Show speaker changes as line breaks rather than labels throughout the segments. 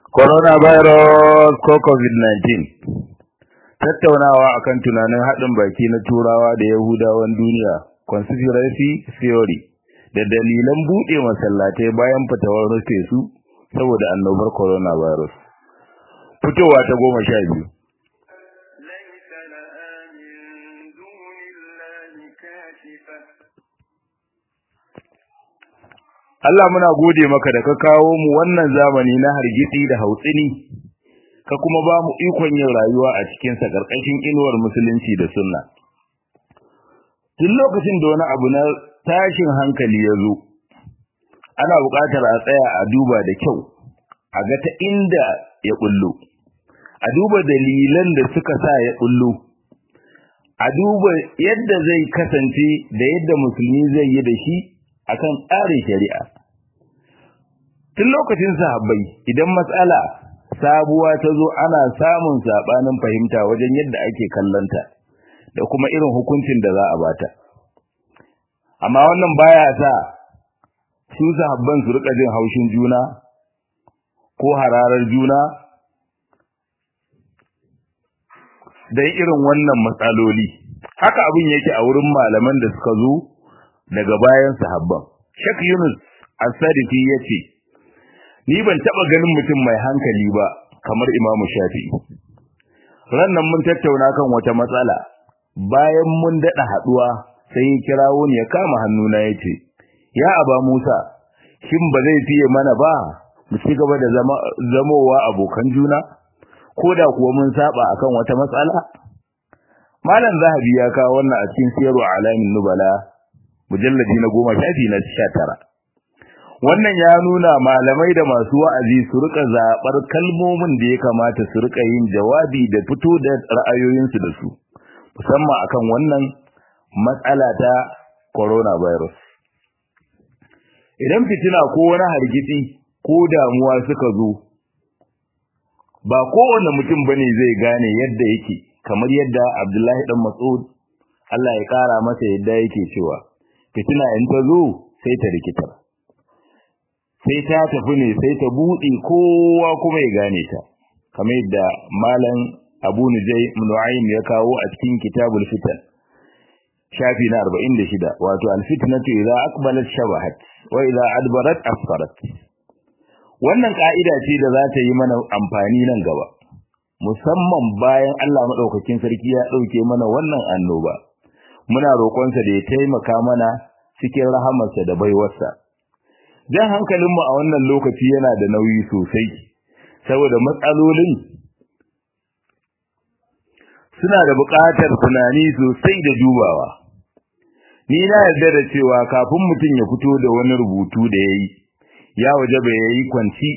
coronavirus ko covid-19 tattaunawa akan tunanin haɗin baki na turawa da yahudawan duniya conspiracy theory da dalilan buɗe masallatai bayan fitowar rufe su saboda annobar coronavirus fitowa ta goma sha biyu Allah muna gode maka da ka kawo mu wannan zamani na hargitsi da hautsini ka kuma ba mu ikon yin rayuwa a cikin sa karkashin inuwar musulunci da sunna tun lokacin da wani abu na tashin hankali ya zo ana buƙatar a tsaya a duba da kyau a ga ta inda ya bullo a duba dalilan da suka sa ya bullo a duba yadda zai kasance da yadda musulmi zai yi da shi akan tsarin shari'a tun lokacin sahabbai idan matsala sabuwa ta zo ana samun sabanin fahimta wajen yadda ake kallanta da kuma irin hukuncin da za a bata amma wannan baya sa su sahabban su rika jin haushin juna ko hararar juna dan irin wannan matsaloli haka abin yake a wurin malaman da suka zo daga bayan sahabban Sheikh Yunus As-Sadiqi yace ni ban taba ganin mutum mai hankali ba kamar Imam Shafi'i rannan mun tattauna kan wata matsala bayan mun dada haduwa sai ya kirawo ni ya kama hannuna yace ya aba Musa shin ba zai fiye mana ba mu ci gaba da zama zamowa abokan juna koda kuwa mun saba akan wata matsala Malam Zahabi ya kawo wannan a cikin Siyarwa Alamin Nubala mujalladi na goma shafi na sha tara wannan ya nuna malamai da masu wa'azi su rika zaɓar kalmomin da ya kamata su rika yin jawabi da fito da ra'ayoyinsu da su musamman akan wannan matsala ta coronavirus idan fitina ko wani hargitsi ko damuwa suka zo ba kowane mutum bane zai gane yadda yake kamar yadda Abdullahi dan Mas'ud Allah ya kara masa yadda yake cewa fitina in ta zo sai ta rikitar sai ta tafi ne sai ta buɗe kowa kuma ya gane ta kamar yadda malam abu nujai nu'aym ya kawo a cikin kitabul fitan shafi na 46 wato alfitnatu idza aqbalat shabahat wa idza adbarat asfarat wannan ka'ida ce da za ta yi mana amfani nan gaba musamman bayan Allah madaukakin sarki ya dauke mana wannan annoba muna roƙonsa da ya taimaka mana cikin rahamarsa da baiwarsa. Jan hankalinmu a wannan lokaci yana da nauyi sosai, saboda matsalolin suna da buƙatar tunani sosai da dubawa. Ni na yarda da cewa kafin mutum ya fito da wani rubutu da ya yi, ya waje bai yi kwanci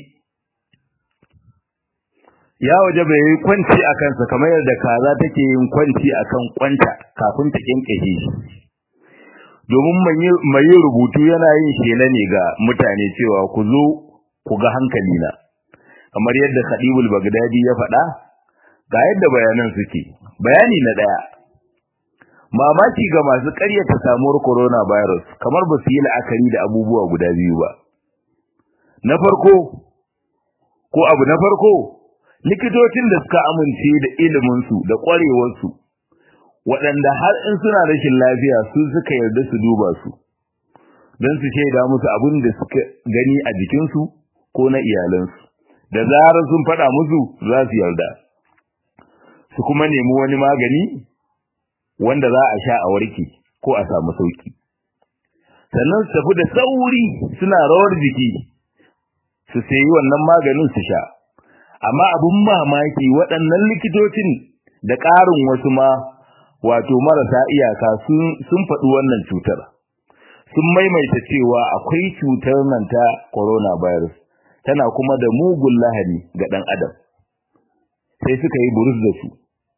ya waje bai yi kwanci a kansa kamar yadda kaza take yin kwanci akan kwanta kafin ta kinkaje shi domin mai yin rubutu yana yin shela ne ga mutane cewa ku zo ku ga hankali na kamar yadda Khadibul Baghdadi ya faɗa ga yadda bayanan suke bayani na daya mamaki ga masu ƙaryata samuwar coronavirus kamar ba su yi la'akari da abubuwa guda biyu ba na farko ko abu na farko likitocin da suka amince da iliminsu da ƙwarewarsu waɗanda har in suna rashin lafiya su suka yarda su duba su don su shaida musu abin da suka gani a jikinsu ko na iyalansu da zarar sun faɗa musu za su yarda su kuma nemi wani magani wanda za a sha a warke ko a samu sauki sannan su tafi da sauri suna rawar jiki su sayi wannan maganin su sha amma abin mamaki waɗannan likitocin da ƙarin wasu ma wato marasa iyaka sun faɗi wannan cutar sun maimaita cewa akwai cutar nan ta coronavirus tana kuma da mugun lahani ga ɗan adam sai suka yi burus da su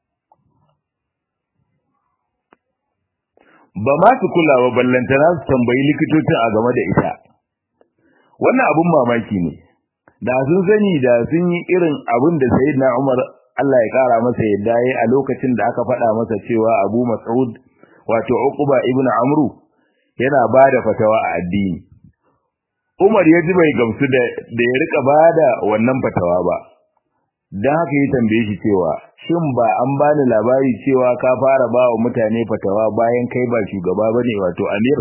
ba ma su kula ba ballantana su tambayi likitocin a game da ita wannan abin mamaki ne da sun sani da sun yi irin abin da sayyidina Umar Allah ya kara masa yadda yayi a lokacin da aka faɗa masa cewa Abu Mas'ud wato Uqba ibn Amru yana bada fatawa a addini Umar ya ji bai gamsu da da ya rika bada wannan fatawa ba dan haka ya tambaye shi cewa shin ba an bani labari cewa ka fara ba wa mutane fatawa bayan kai ba shugaba bane wato amir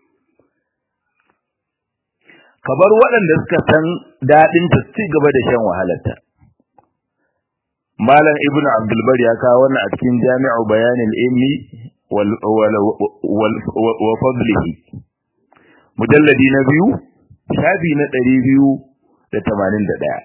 ka bar waɗanda suka san daɗin ta ci gaba da shan wahalarta malam ibnu abdul bar ya kawo wannan a cikin jami'u bayanil ilmi wal wal wa fadlihi mujalladi na biyu shafi na ɗari biyu da tamanin da ɗaya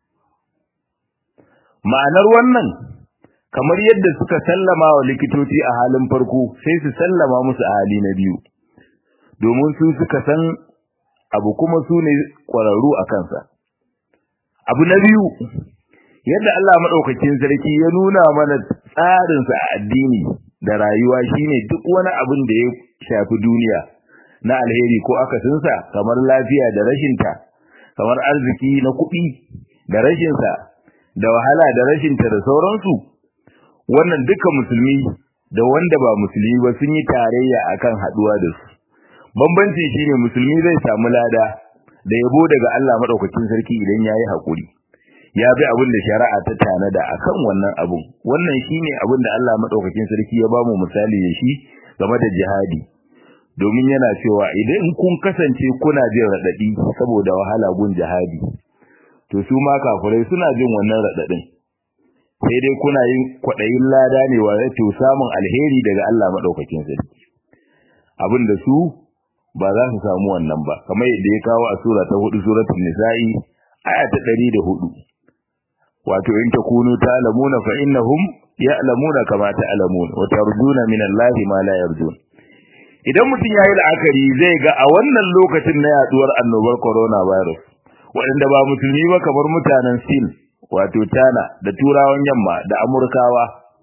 ma'anar wannan kamar yadda suka sallama wa likitoci a halin farko sai su sallama musu a hali na biyu domin su suka san abu kuma su ne ƙwararru a kansa abu na biyu yadda Allah maɗaukakin sarki ya nuna mana tsarinsa a addini da rayuwa shine duk wani abin da ya shafi duniya na alheri ko akasinsa kamar lafiya da rashinta kamar arziki na kuɗi da rashinsa da wahala da rashinta da sauransu wannan duka musulmi da wanda ba musulmi ba sun yi tarayya akan haɗuwa da su bambanci shine musulmi zai samu lada da yabo daga Allah madaukakin sarki idan yayi hakuri ya bi abin da shari'a ta tanada akan wannan abun wannan shine abin da Allah madaukakin sarki ya bamu misali da shi game da jihadi domin yana cewa idan kun kasance kuna jin radadi saboda wahala gun jihadi to su ma kafirai suna jin wannan radadin sai dai kuna yin kwadayin lada ne wa to samun alheri daga Allah madaukakin sarki abin da su ba za su samu wannan ba kamar yadda ya kawo a sura ta 4 suratul nisa'i aya ta 104 wato in takunu ta'lamuna fa innahum ya'lamuna kama ta'lamun wa tarjuna min Allahi ma la yarjun idan mutum yayi la'akari zai ga a wannan lokacin na yaduwar annobar coronavirus waɗanda ba musulmi ba kamar mutanen Sin wato China da turawan yamma da Amurkawa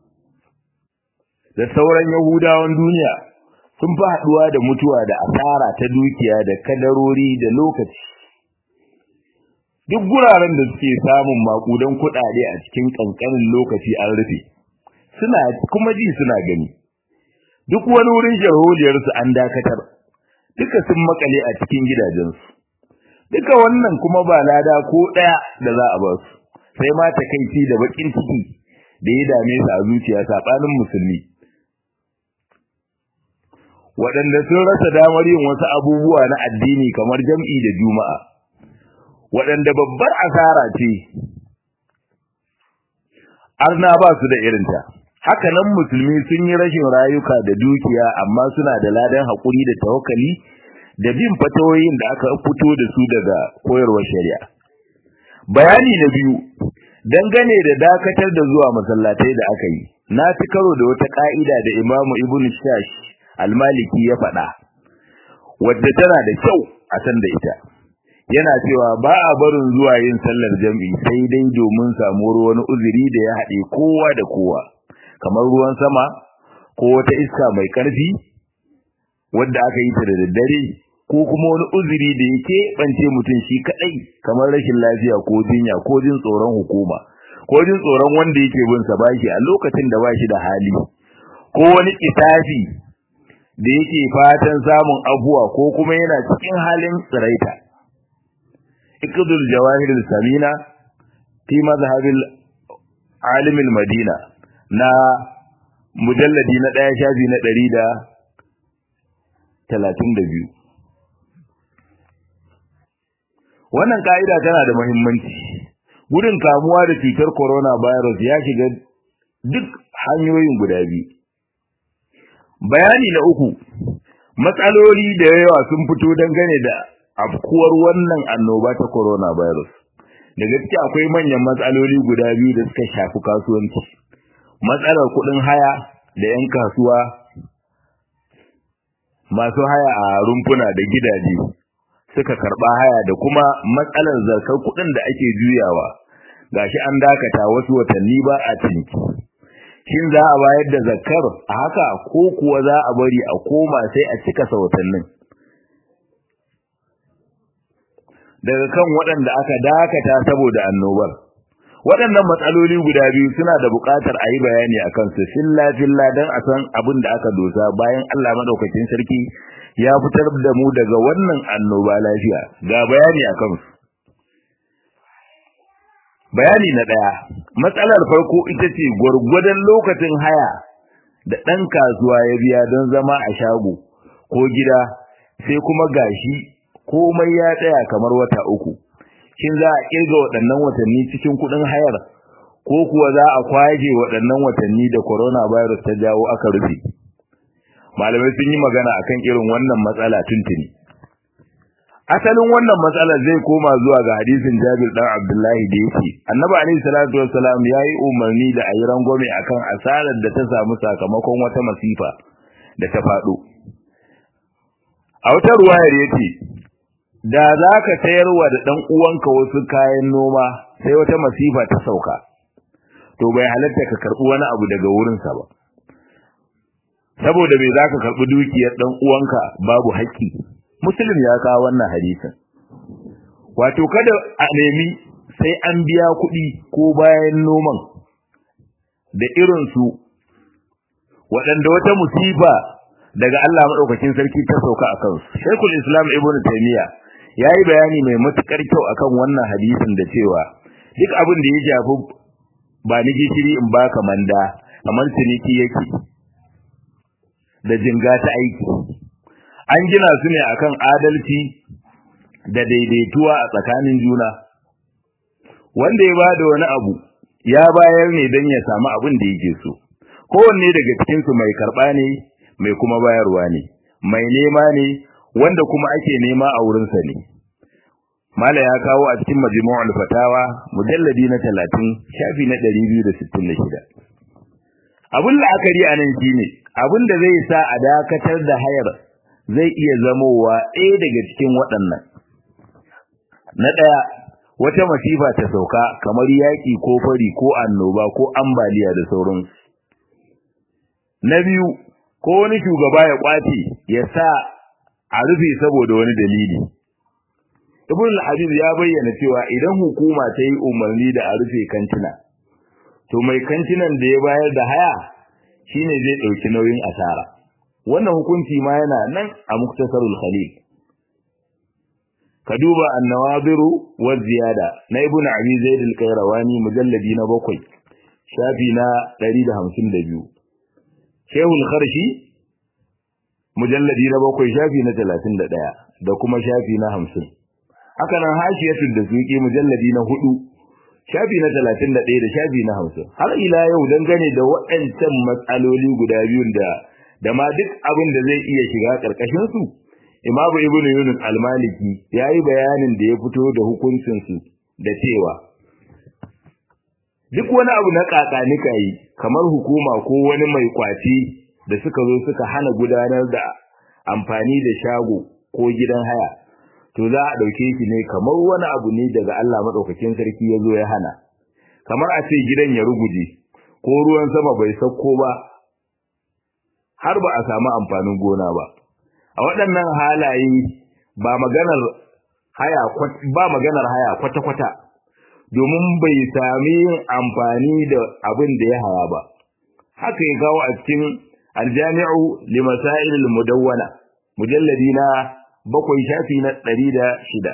da sauran Yahudawan duniya sun fi haɗuwa da mutuwa da asara ta dukiya da kadarori da lokaci duk guraren da suke samun makudan kuɗaɗe a cikin ƙanƙanin lokaci an rufe suna kuma ji suna gani duk wani wurin sharholiyarsu an dakatar duka sun makale a cikin gidajensu duka wannan kuma ba lada ko ɗaya da za a ba su sai ma takaici da baƙin ciki da ya dame su a zuciya saɓanin musulmi waɗanda sun rasa damar yin wasu abubuwa na addini kamar jam'i da juma'a waɗanda babbar asara ce arna ba su da irinta haka nan musulmi sun yi rashin rayuka da dukiya amma suna da ladan haƙuri da tawakkali da bin fatawoyin da aka fito da su daga koyarwar shari'a bayani na biyu dangane da dakatar da zuwa masallatai da aka yi na ci karo da wata ka'ida da imamu ibn shash almaliki ya faɗa wadda tana da kyau a san da ita yana cewa ba a barin zuwa yin sallar jam'i sai dai domin samuwar wani uzuri da ya haɗe kowa da kowa kamar ruwan sama ko wata iska mai ƙarfi wadda aka yi ta da daddare ko kuma wani uzuri da yake bance mutum shi kaɗai kamar rashin lafiya ko jinya ko jin tsoron hukuma ko jin tsoron wanda yake bin sa bashi a lokacin da bashi da hali ko wani kitafi da yake fatan samun abuwa ko kuma yana cikin halin tsiraita iqdul jawahir samina fi mazhabil alim madina na mujalladi na daya shafi na 132 wannan ka'ida tana da muhimmanci gudun kamuwa da cutar coronavirus ya shiga duk hanyoyin guda biyu bayani na uku matsaloli da yawa sun fito dangane da afkuwar wannan annoba ta coronavirus da gaske akwai manyan matsaloli guda biyu da suka shafi kasuwanci matsalar kuɗin haya da 'yan kasuwa masu haya a rumfuna da gidaje suka karɓa haya da kuma matsalar zarkar kuɗin da ake juyawa gashi an dakata wasu watanni ba a ciniki shin za a bayar da zakkar a haka ko kuwa za a bari a koma sai a cika watannin daga kan waɗanda aka dakata saboda annobar waɗannan matsaloli guda biyu suna da buƙatar a yi bayani a kansu filla filla don a san abin da aka dosa bayan Allah maɗaukacin sarki ya fitar da mu daga wannan annoba lafiya ga bayani akan su bayani na daya matsalar farko ita ce gurgurdan lokacin haya da dan kasuwa ya biya don zama a shago ko gida sai kuma gashi komai ya tsaya kamar wata uku shin za a kirga waɗannan watanni cikin kuɗin hayar ko kuwa za a kwaje waɗannan watanni da coronavirus ta jawo aka rufe malamai sun yi magana akan irin wannan matsala tuntuni asalin wannan matsalar zai koma zuwa ga hadisin Jabir dan Abdullahi da yake Annabi alaihi salatu wassalam yayi umarni da ayi rangwame akan asarar da ta samu sakamakon wata masifa da ta faɗo a wata ruwayar yace da zaka sayarwa da dan uwanka wasu kayan noma sai wata masifa ta sauka to bai halatta ka karbi wani abu daga wurinsa ba saboda bai zaka karbi dukiyar dan uwanka babu haƙƙi muslim ya kawo wannan hadisin wato kada a nemi sai an biya kuɗi ko bayan noman da irin su waɗanda wata musiba daga Allah madaukakin sarki ta sauka akan su Sheikhul Islam Ibn Taymiyyah yayi bayani mai matukar kyau akan wannan hadisin da cewa duk abin da ya shafi ba ni gishiri in baka manda kamar ciniki yake da jinga ta aiki an gina su ne akan adalci da daidaituwa a tsakanin juna wanda ya bada wani abu ya bayar ne don ya samu abin da yake so kowanne daga cikin su mai karba ne mai kuma bayarwa ne mai nema ne wanda kuma ake nema a wurinsa ne mala ya kawo a cikin majmu'ul fatawa mujalladi na 30 shafi na 266 abun la'akari anan shine abin da zai sa a dakatar da hayar zai iya zamowa ɗaya daga cikin waɗannan na ɗaya wata masifa ta sauka kamar yaƙi ko fari ko annoba ko ambaliya da sauransu na biyu ko wani shugaba ya kwace ya sa a rufe saboda wani dalili ibn al-habib ya bayyana cewa idan hukuma ta yi umarni da a rufe kantina to mai kantinan da ya bayar da haya shine zai dauki nauyin asara wannan hukunci ma yana nan a muktasarul khalil ka duba an-nawadiru wa ziyada na ibn abi zaid al-qayrawani mujalladi na 7 shafi na 152 shehul kharshi mujalladi na 7 shafi na 31 da kuma shafi na 50 haka nan hashiyatul da suki mujalladi na 4 shafi na 31 da shafi na 50 har ila yau dangane da waɗancan matsaloli guda biyun da da ma duk abin da zai iya shiga karkashin su Imam Ibn Yunus Al-Maliki yayi bayanin da ya fito da hukuncin su da cewa duk wani abu na kakanika yi kamar hukuma ko wani mai kwaci da suka zo suka hana gudanar da amfani da shago ko gidan haya to za a dauke shi ne kamar wani abu ne daga Allah madaukakin sarki ya zo ya hana kamar a ce gidan ya ruguje ko ruwan sama bai sauko ba har ba a samu amfanin gona ba a waɗannan halaye ba maganar haya ba maganar haya kwata-kwata domin bai sami yin amfani da abin da ya haya ba haka ya kawo a cikin aljami'u li masail al-mudawwana mujalladi na bakwai shafi na ɗari da shida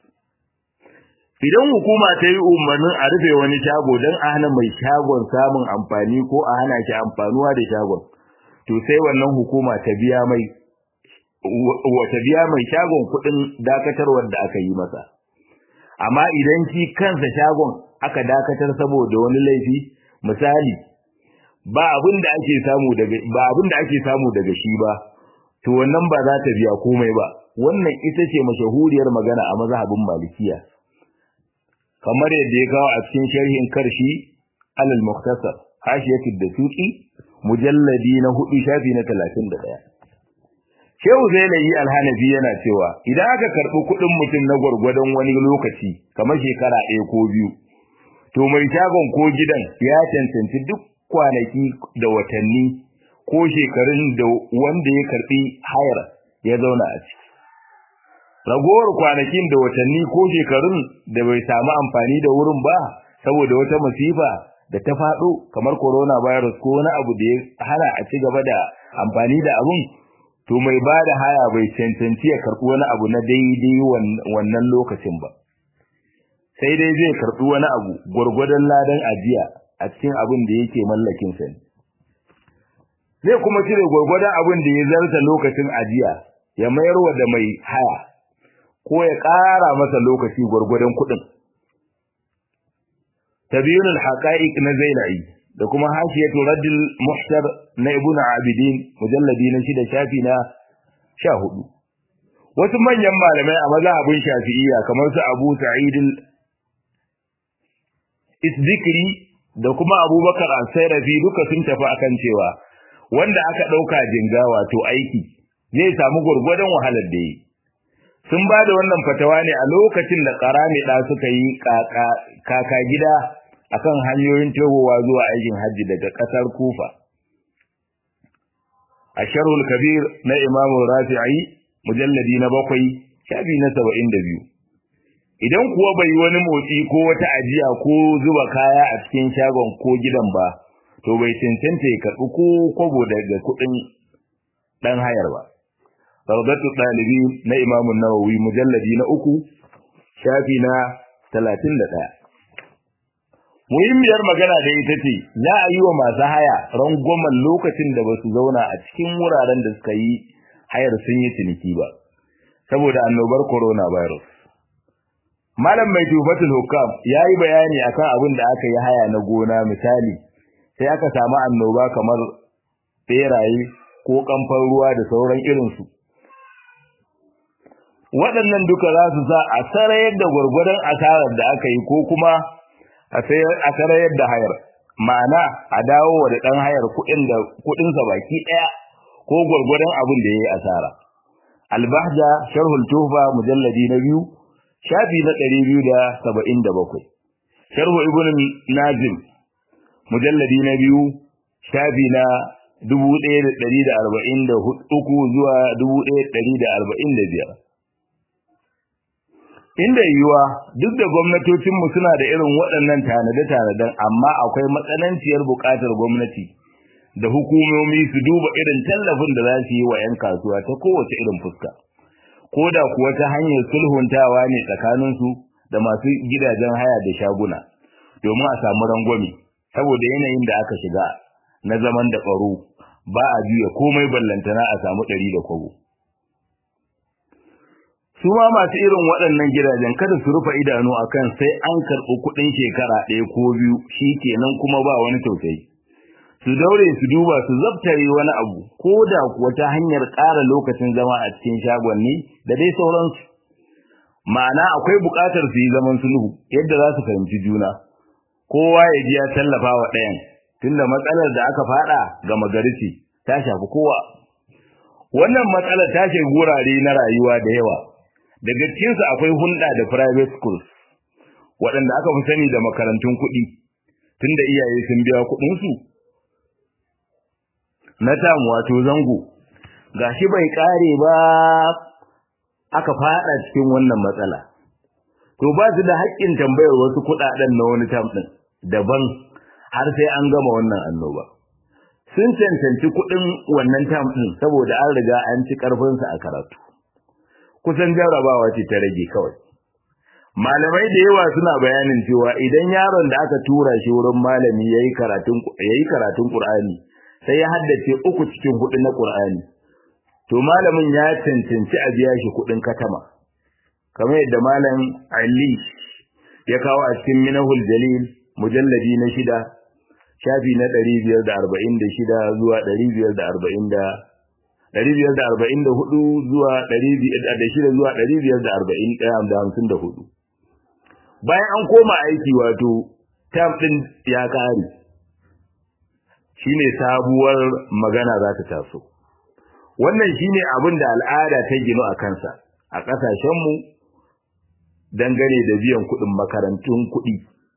idan hukuma ta yi umarnin a rufe wani shago don a hana mai shagon samun amfani ko a hana shi amfanuwa da shagon to sai wannan hukuma ta biya mai wata biya mai shagon kuɗin dakatarwar da aka yi masa amma idan shi kansa shagon aka dakatar saboda wani laifi misali ba abin da ake samu daga ba abin da ake samu daga shi ba to wannan ba za ta biya komai ba wannan ita ce mashahuriyar magana a mazhabin malikiya kamar yadda ya kawo a cikin sharhin karshi alal mukhtasar hashiyatu da tuki mujalladi na hudu shafi na 31 Shehu Zainabi Alhanafi yana cewa idan aka karbi kuɗin mutum na gwargwadon wani lokaci kamar shekara ɗaya ko biyu to mai shagon ko gidan ya cancanci duk kwanaki da watanni ko shekarun da wanda ya karbi hayar ya zauna a ciki ragowar kwanakin da watanni ko shekarun da bai samu amfani da wurin ba saboda wata masifa da ta faɗo kamar corona virus ko wani abu da ya hana a ci gaba da amfani da abun to mai ba da haya bai cancanci ya karɓi wani abu na daidai wannan lokacin ba sai dai zai karɓi wani abu gwargwadon ladan ajiya a cikin abin da yake mallakin sa ne zai kuma cire gwargwadon abin da ya zarta lokacin ajiya ya mayar wa da mai haya ko ya ƙara masa lokaci gwargwadon kuɗin tabiyunul haqa'iq na zainai da kuma hashiyatu raddil muhtar na ibnu abidin mujalladi na shida shafi na sha hudu wasu manyan malamai a mazhabin shafi'iyya kamar su abu sa'id isdikri da kuma abubakar al-sayrafi duka sun tafi akan cewa wanda aka dauka jinga wato aiki zai samu gurgurdan wahalar da yi sun ba da wannan fatawa ne a lokacin da karami da suka yi kaka gida akan hanyoyin tegowa zuwa aikin hajji daga kasar kufa a sharhul kabir na imamu rafi'i mujalladi na bakwai shafi na saba'in da biyu idan kuwa bai yi wani motsi ko wata ajiya ko zuba kaya a cikin shagon ko gidan ba to bai cancanta ya karɓi ko kwabo daga kuɗin ɗan hayar ba rawdatu ɗalibi na imamu nawawi mujalladi na uku shafi na talatin da ɗaya muhimmiyar magana da ita ce za a yi wa masu haya rangwamen lokacin da ba su zauna a cikin wuraren da suka yi hayar sun yi ciniki ba saboda annobar coronavirus malam mai tufatul hukam ya yi bayani akan abin da aka yi haya na gona misali sai aka samu annoba kamar beraye ko kamfan ruwa da sauran irinsu waɗannan duka za su sa a sarayar da gwargwadon asarar da aka yi ko kuma a sarayar da hayar ma'ana a dawo wa da ɗan hayar kuɗinsa baki ɗaya ko gwargwadon abin da ya yi asara albahja sharhul tufa mujalladi na biyu shafi na ɗari biyu da saba'in da bakwai sharhu ibn nazim mujalladi na biyu shafi na dubu ɗaya da ɗari da arba'in da uku zuwa dubu ɗaya da ɗari da arba'in da biyar inda yiwuwa duk da gwamnatocinmu suna da irin waɗannan tanade-tanaden amma akwai matsananciyar buƙatar gwamnati da hukumomi su duba irin tallafin da za su yi wa 'yan kasuwa ta kowace irin fuska ko da kuwa ta hanyar sulhuntawa ne tsakaninsu da masu gidajen haya da shaguna domin a samu rangwame saboda yanayin da aka shiga na zaman da tsaro ba a juya komai ballantana a samu ɗari da kwabo su ma masu irin waɗannan gidajen kada su rufe idanu akan sai an karɓi kuɗin shekara ɗaya ko biyu shi kenan kuma ba wani tausayi su daure su duba su zabtare wani abu ko da kuwa ta hanyar ƙara lokacin zama a cikin shagonni da dai sauransu ma'ana akwai buƙatar su yi zaman sulhu yadda za su fahimci juna kowa ya ji ya tallafa wa ɗayan tunda matsalar da aka faɗa ga magarici ta shafi kowa wannan matsalar ta shafi wurare na rayuwa da yawa daga cikinsu akwai hulɗa da private schools waɗanda aka fi sani da makarantun kuɗi tunda iyaye sun biya kuɗinsu na tam wato zango gashi bai ƙare ba aka faɗa cikin wannan matsala to ba su da haƙƙin tambayar wasu kuɗaɗen na wani tam ɗin daban har sai an gama wannan annoba sun cancanci kuɗin wannan tam ɗin saboda an riga an ci ƙarfinsa a karatu kusan jarrabawa ce ta rage kawai malamai da yawa suna bayanin cewa idan yaron da aka tura shi wurin malami yayi karatun yayi karatun Qur'ani sai ya haddace uku cikin hudu na Qur'ani to malamin ya cancanci a biya shi kudin katama kamar yadda malam Ali ya kawo a cikin Minahul Jalil mujalladi na shida shafi na 546 zuwa 540 ɗari biyar da arba'in da hudu zuwa ɗari da shida zuwa ɗari biyar da arba'in ɗaya da hamsin da hudu bayan an koma aiki wato tam ɗin ya ƙare shine sabuwar magana za ta taso wannan shine abin da al'ada ta gino a kansa a ƙasashenmu dangane da biyan kuɗin makarantun kuɗi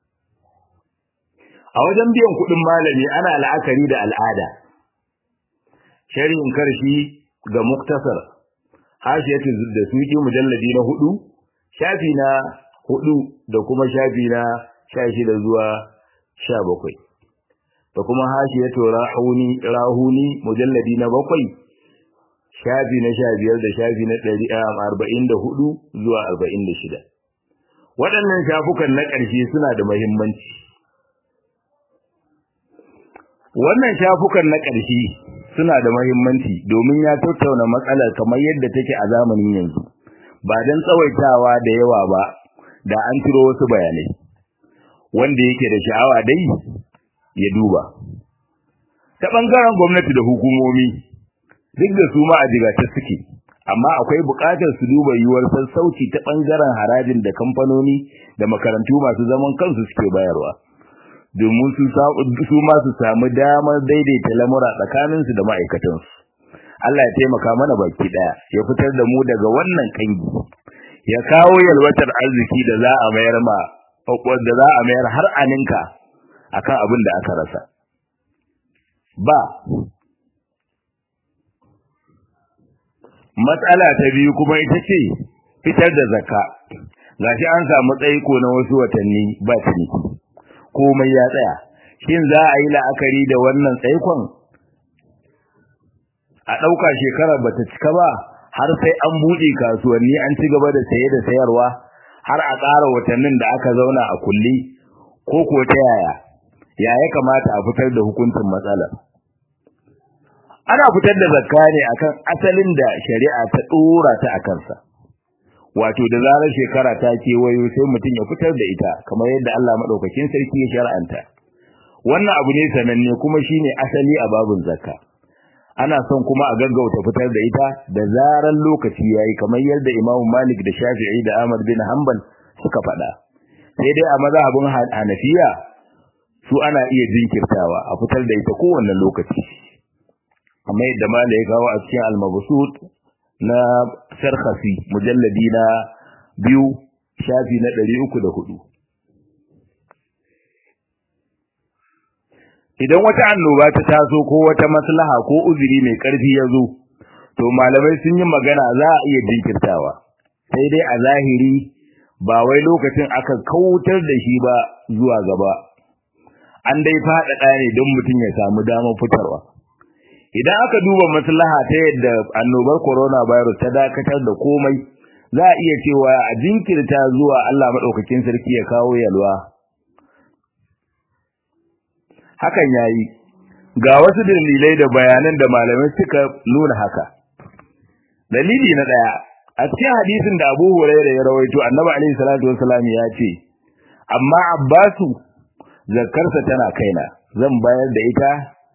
a wajen biyan kuɗin malami ana la'akari da al'ada sharhin karshi ga muktasar hashiyatu da suki mujalladi na hudu shafi na hudu da kuma shafi na sha shida zuwa sha bakwai da kuma hashiyatu rahuni rahuni mujalladi na bakwai shafi na sha biyar da shafi na ɗari arba'in da hudu zuwa arba'in da shida waɗannan shafukan na ƙarshe suna da muhimmanci wannan shafukan na ƙarshe suna da muhimmanci domin ya tattauna matsalar kamar yadda take a zamanin yanzu ba don tsawaitawa da yawa ba da an ciro wasu bayanai wanda yake da sha'awa dai ya duba ta ɓangaren gwamnati da hukumomi duk da su ma a jigata suke amma akwai buƙatar su duba yiwuwar sassauci ta ɓangaren harajin da kamfanoni da makarantu masu zaman kansu suke bayarwa domin su ma su samu damar daidaita lamura tsakaninsu da ma'aikatansu Allah ya taimaka mana baki ɗaya ya fitar da mu daga wannan kangi ya kawo yalwatar arziki da za a mayar ma da za a mayar har aninka akan abin da aka rasa ba matsala ta biyu kuma ita ce fitar da zakka gashi an samu tsaiko na wasu watanni ba ciniki komai ya tsaya shin za a yi la'akari da wannan tsaikon a ɗauka shekarar bata cika ba har sai an buɗe kasuwanni an ci gaba da saye da sayarwa har a ƙara watannin da aka zauna a kulle ko ko ta yaya ya ya kamata a fitar da hukuncin matsalar ana fitar da zakka ne akan asalin da shari'a ta dora ta a kansa wato da zarar shekara ta kewayo sai mutum ya fitar da ita kamar yadda Allah madaukakin sarki ya shar'anta wannan abu ne sananne kuma shine asali a babun zakka ana son kuma a gaggauta fitar da ita da zarar lokaci yayi kamar yadda Imam Malik da Shafi'i da Ahmad bin Hanbal suka faɗa sai dai a mazhabin Hanafiya su ana iya jinkirtawa a fitar da ita kowanne lokaci amma yadda mala ya kawo a cikin al-mabsut na sarkhasi mujalladi na biyu shafi na 304 idan wata annoba ta taso ko wata maslaha ko uzuri mai karfi ya zo to malamai sun yi magana za a iya jinkirtawa sai dai a zahiri ba wai lokacin aka kautar da shi ba zuwa gaba an dai faɗaɗa ne don mutum ya samu damar fitarwa idan aka duba maslaha ta yadda annobar coronavirus ta dakatar da komai za a iya cewa a jinkirta zuwa Allah madaukakin sarki ya kawo yalwa hakan yayi ga wasu dalilai da bayanan da malamai suka nuna haka dalili na daya a cikin hadisin da Abu Hurairah ya rawaito Annabi alaihi salatu wassalam ya ce amma Abbasu zakkarsa tana kaina zan bayar da ita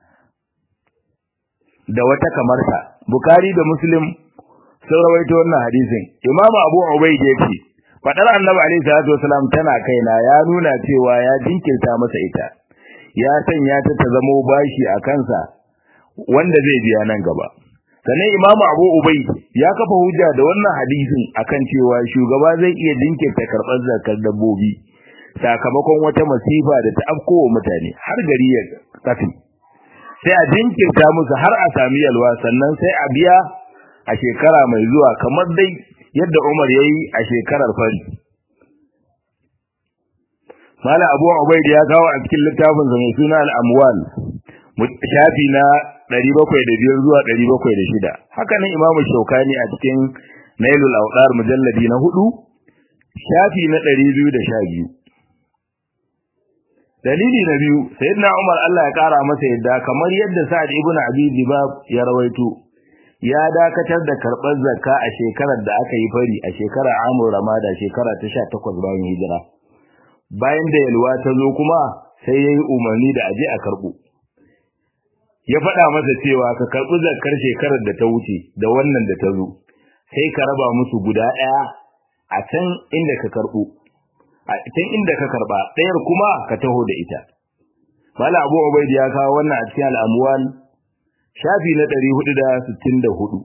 da wata kamarta Bukhari da Muslim sun rawaito wannan hadisin Imam Abu Ubayd yace fadar Annabi alaihi salatu wassalam tana kaina ya nuna cewa ya jinkirta masa ita ya sanya ta ta zamo bashi a kansa wanda zai biya nan gaba sannan Imam Abu Ubayd ya kafa hujja da wannan hadisin akan cewa shugaba zai iya jinkirta karɓar zakar dabbobi sakamakon wata masifa da ta afkowa mutane har gari ya kafi sai a jinkirta musu har a sami yalwa sannan sai a biya a shekara mai zuwa kamar dai yadda Umar ya yi a shekarar fari. Mala Abu Ubaid ya kawo a cikin littafin sa mai suna Al-Amwal shafi na 705 zuwa 706. Haka nan Imam Shaukani a cikin Nailul Awdar mujalladi na 4 shafi na 212. dalili na biyu sayyidina Umar Allah ya kara masa yadda kamar yadda Sa'ad ibn Abi Dibab ya rawaito ya dakatar da karɓar zakka a shekarar da aka yi fari a shekarar Amur Ramada shekara ta 18 bayan hijira bayan da yalwa ta zo kuma sai yayi umarni da aje a karɓo ya faɗa masa cewa ka karɓi zakkar shekarar da ta wuce da wannan da ta zo sai ka raba musu guda ɗaya a can inda ka karɓo a can inda ka karba ɗayar kuma ka taho da ita mala abu ubaid ya kawo wannan a cikin al'amwal shafi na 464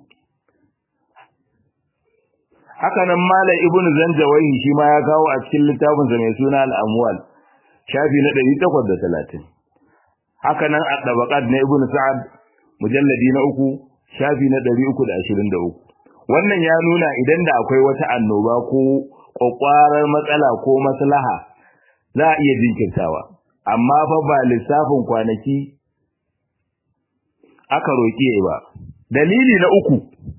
haka nan mala ibn zanjawahi shi ma ya kawo a cikin littafin sa mai suna al'amwal shafi na 830 haka nan at-tabaqat na ibn sa'ad mujalladi na uku shafi na 323 wannan ya nuna idan da akwai wata annoba ko kwakwarar matsala ko maslaha za a iya jinkirtawa amma fa ba lissafin kwanaki aka roƙi ba dalili na uku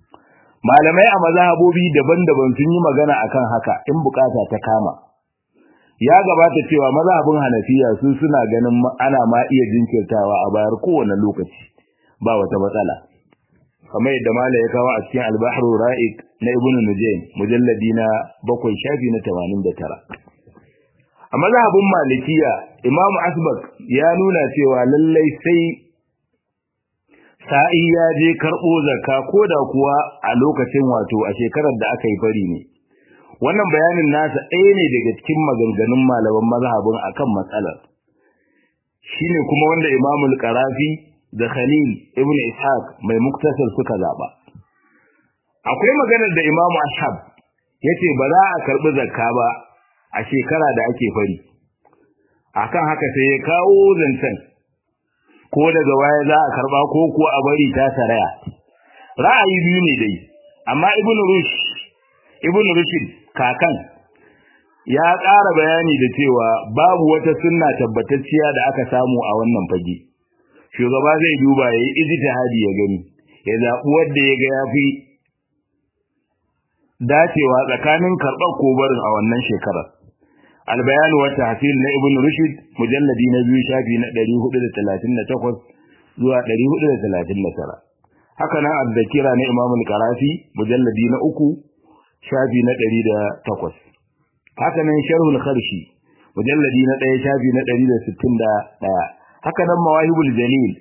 malamai a mazhabobi daban-daban sun yi magana akan haka in bukata ta kama ya gabata cewa mazhabin Hanafiya su suna ganin ana ma iya jinkirtawa a bayar kowane lokaci ba wata matsala kamar yadda mala ya kawo a cikin al-bahr ra'iq na ibn nujaym mujalladi na 7 shafi na 89 a mazhabin malikiya imamu asbak ya nuna cewa lallai sai sa'i ya je karbo zakka koda kuwa a lokacin wato a shekarar da aka yi fari ne wannan bayanin nasa ɗaya ne daga cikin maganganun malaman mazhabin akan matsalar shine kuma wanda imamu al-qarafi da Khalil ibn Ishaq mai muktasar suka zaba akwai maganar da Imam Ashab yace ba za a karbi zakka ba a shekara da ake fari akan haka sai ya kawo zancen ko daga waya za a karba ko kuwa a bari ta saraya ra'ayi biyu ne dai amma Ibn Rushd Ibn Rushd kakan ya ƙara bayani da cewa babu wata sunna tabbatacciya da aka samu a wannan fage shugaba zai duba ya yi ijtihadi ya gani ya zaɓi wanda ya ga ya fi dacewa tsakanin karɓar ko barin a wannan shekarar albayanu wa tahsil na ibn rushd mujalladi na biyu shafi na 438 zuwa 439 haka nan azzakira na imam al-qarafi mujalladi na uku shafi na 108 haka nan sharhul kharshi mujalladi na 1 shafi na 161 haka nan mawahibul jalil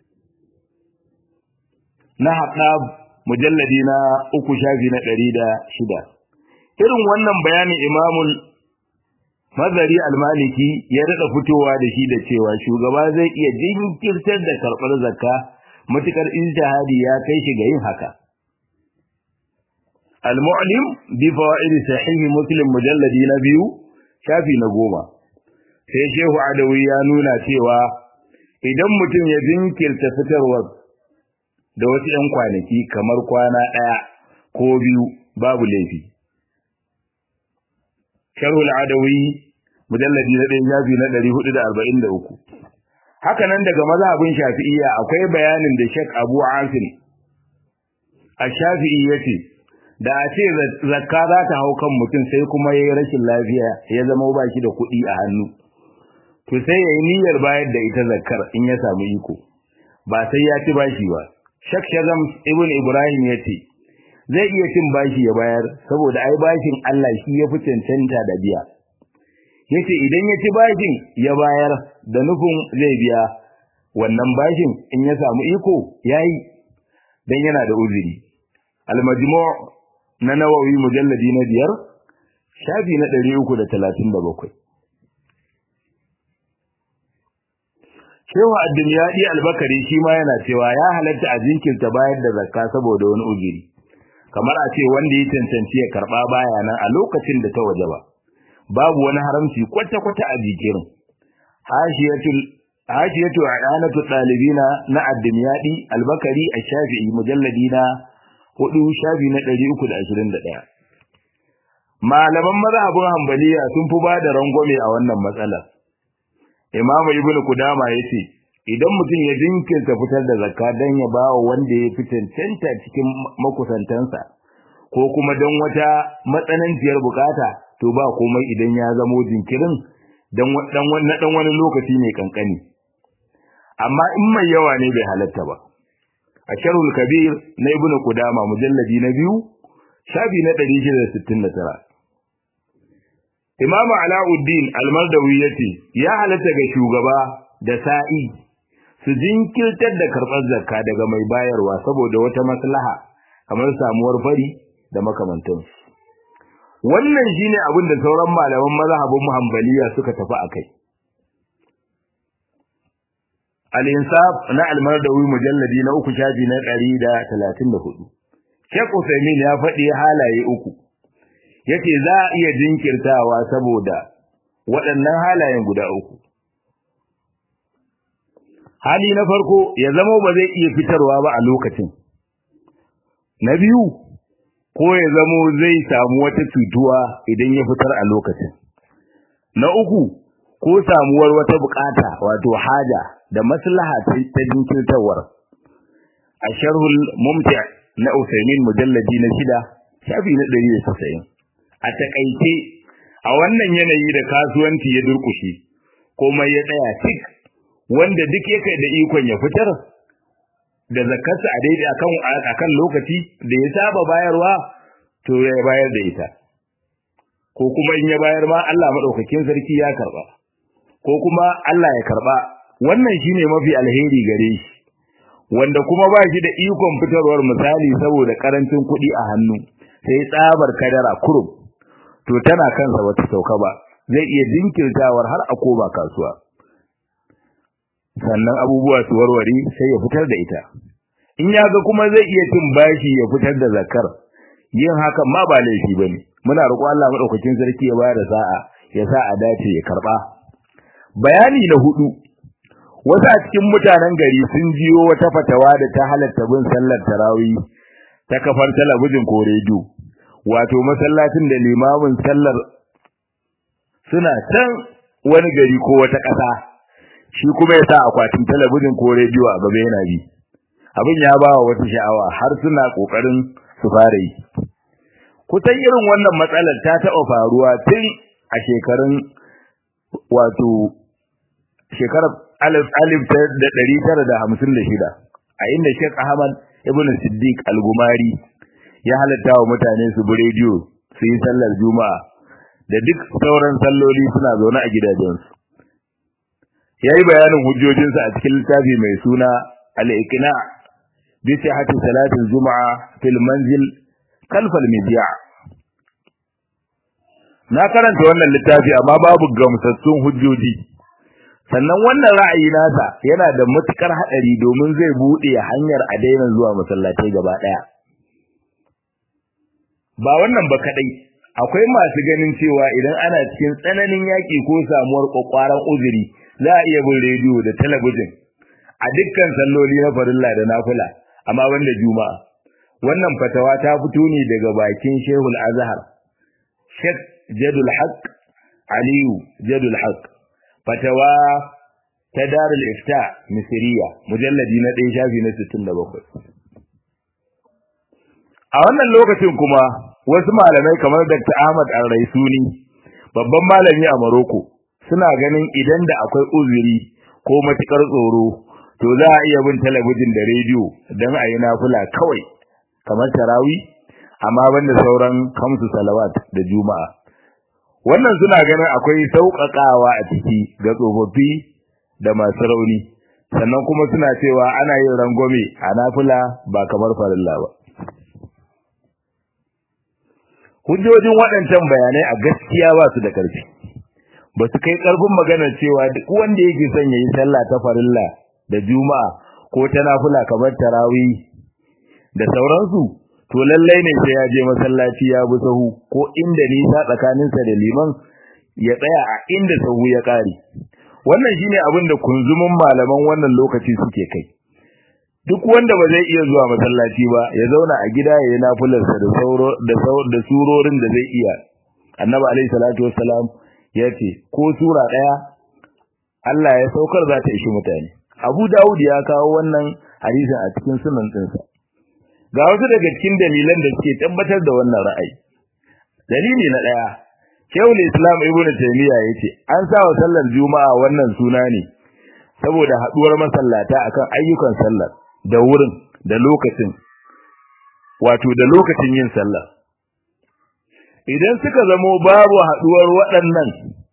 na haɗab mujalladi na uku shafi na ɗari da shida irin wannan bayanin imamul mazari almaliki ya daɗa fitowa da shi da cewa shugaba zai iya jinkirtar da karɓar zakka matukar ijtihadi ya kai shi ga yin haka al-mu'lim bi fawaid sahih muslim mujalladi na biyu shafi na goma sai shehu adawi ya nuna cewa idan mutum ya jinkirta fitarwar da wasu ‘yan kwanaki kamar kwana ɗaya ko biyu babu laifi. Sharhul Adawi mujalladi na ɗaya shafi na ɗari hudu da arba'in da uku. Haka nan daga mazhabin Shafi'iyya akwai bayanin da Sheikh Abu Asim a Shafi'i ya ce, da a ce zakka za ta hau kan mutum sai kuma ya yi rashin lafiya ya zama ba shi da kuɗi a hannu. To sai ya yi niyyar bayar da ita zakkar in ya samu iko, ba sai ya ci bashi ba. Shak Shazam Ibn Ibrahim ya ce, zai iya cin bashi ya bayar saboda ai bashin Allah shi ya fi cancanta da biya. Ya ce idan ya ci bashin ya bayar da nufin zai biya wannan bashin in ya samu iko ya yi don yana da uzuri. Al-Majmu' na Nawawi mujalladi na biyar, shafi na ɗari uku da talatin da bakwai. Shehu Addiniyadi Albakari shi ma yana cewa ya halatta a jinkirta bayar da zakka saboda wani ujiri. Kamar a ce wanda ya cancanci ya karba baya nan a lokacin da ta waje ba. Babu wani haramci kwata-kwata a jikirin. Hashiyatul Hashiyatu Ayanatu Dalibina na Addiniyadi Albakari a Shafi'i mujalladi na hudu shafi na ɗari uku da ashirin da ɗaya. Malaman mazhabin Hambaliya sun fi ba da rangwame a wannan matsalar. Imam Ibn Kudama yace idan mutum ya jinkirta fitar da zakka dan ya bawa wanda ya fi cancanta cikin makusantansa ko kuma dan wata matsananciyar bukata to ba komai idan ya zamo jinkirin dan dan wannan dan wani lokaci ne kankani amma in mai yawa ne bai halatta ba a sharhul kabir na Ibn Kudama mujalladi na biyu shafi na 669 Imam Alauddin Al-Mardawi yace ya halatta ga shugaba da sa'i su jinkirtar da karɓar zakka daga mai bayarwa saboda wata maslaha kamar samuwar fari da makamantansu. Wannan shine abin da sauran malaman mazhabin Hanbaliya suka tafi akai. Al-Insaf na Al-Mardawi mujalladi na uku shafi na 134. Sheikh Uthaymeen ya faɗi halaye uku. yace za a iya jinkirtawa saboda waɗannan halayen guda uku hali na farko ya zama ba zai iya fitarwa ba a lokacin na biyu ko ya zamo zai samu wata cutuwa idan ya fitar a lokacin na uku ko samuwar wata bukata wato haja da maslaha ta jinkirtarwar a sharhul mumti na Usaimin mujalladi na shida shafi na ɗari da tasa'in a takaice a wannan yanayi da kasuwanci ya durkushe komai ya tsaya tik wanda duk yake da ikon ya fitar da zakarsa a daidai akan akan lokaci da ya saba bayarwa to ya bayar da ita ko kuma in ya bayar ma Allah madaukakin sarki ya karba ko kuma Allah ya karba wannan shine mafi alheri gare shi wanda kuma ba shi da ikon fitarwar misali saboda karancin kuɗi a hannu sai tsabar kadara kurum to tana kansa wata sauka ba zai iya jinkirtawar har a koma kasuwa sannan abubuwa su warware sai ya fitar da ita in ya ga kuma zai iya cin bashi ya fitar da zakar yin hakan ma ba laifi bane muna roƙo Allah madaukakin sarki ya bayar da sa'a ya sa a dace ya karba bayani na hudu wasu a cikin mutanen gari sun jiyo wata fatawa da ta halatta bin sallar tarawih ta kafar talabijin ko rediyo wato masallacin da limamin sallar suna can wani gari ko wata ƙasa shi kuma ya sa akwatin talabijin ko rediyo a gaba yana bi abin ya ba wa wata sha'awa har suna ƙoƙarin su fara yi kusan irin wannan matsalar ta taɓa faruwa tun a shekarun wato shekarar alif alif da ɗari tara da hamsin da shida a inda Sheikh Ahmad Ibn Siddiq Al-Gumari ya halatta wa mutane su bi rediyo su yi sallar Juma'a da duk sauran salloli suna zaune a gidajensu. Ya yi bayanin hujjojinsa a cikin littafi mai suna Al-Iqna bi sihhati salatin Juma'a fil manzil kalfal midiya. Na karanta wannan littafi amma babu gamsassun hujjoji. sannan wannan ra'ayi nasa yana da matukar hadari domin zai bude hanyar a daina zuwa masallatai gaba daya ba wannan ba kadai akwai masu ganin cewa idan ana cikin tsananin yaki ko samuwar kokwaran uzuri za a iya bin rediyo da talabijin a dukkan salloli na farilla da nafila amma banda juma'a wannan fatawa ta fito ne daga bakin Shehul Azhar Sheikh Jadul Haq Aliyu Jadul Haq fatawa ta darul ifta misriya mujalladi na 1 shafi na 67 a wannan lokacin kuma wasu malamai kamar Dr. Ahmad Al-Raisuni babban malami a Morocco suna ganin idan da akwai uzuri ko matukar tsoro to za a iya bin talabijin da rediyo don a yi nafula kawai kamar tarawi amma banda sauran kamsu salawat da juma'a wannan suna ganin akwai sauƙaƙawa a ciki ga tsofaffi da masu rauni sannan kuma suna cewa ana yin rangwame a nafila ba kamar farilla ba hujjojin waɗancan bayanai a gaskiya ba su da ƙarfi ba su kai ƙarfin maganar cewa duk wanda yake son ya yi sallah ta farilla da juma'a ko ta nafila kamar tarawih da sauransu to lallai ne sai ya je masallaci ya bi sahu ko inda nisa tsakaninsa da liman ya tsaya a inda sahu ya kare wannan shine abin da kunzumin malaman wannan lokaci suke kai duk wanda ba zai iya zuwa masallaci ba ya zauna a gida ya yi nafilarsa da sauro da da surorin da zai iya annabi alaihi salatu wassalam ya ce ko sura daya Allah ya saukar za ta ishi mutane Abu Dawud ya kawo wannan hadisin a cikin sunan ɗinsa ga wasu daga cikin dalilan da suke tabbatar da wannan ra'ayi dalili na daya Shaykhul Islam Ibn Taymiyyah yace an sa wa sallar Juma'a wannan suna ne saboda haduwar masallata akan ayyukan sallar da wurin da lokacin wato da lokacin yin sallah idan suka zamo babu haduwar waɗannan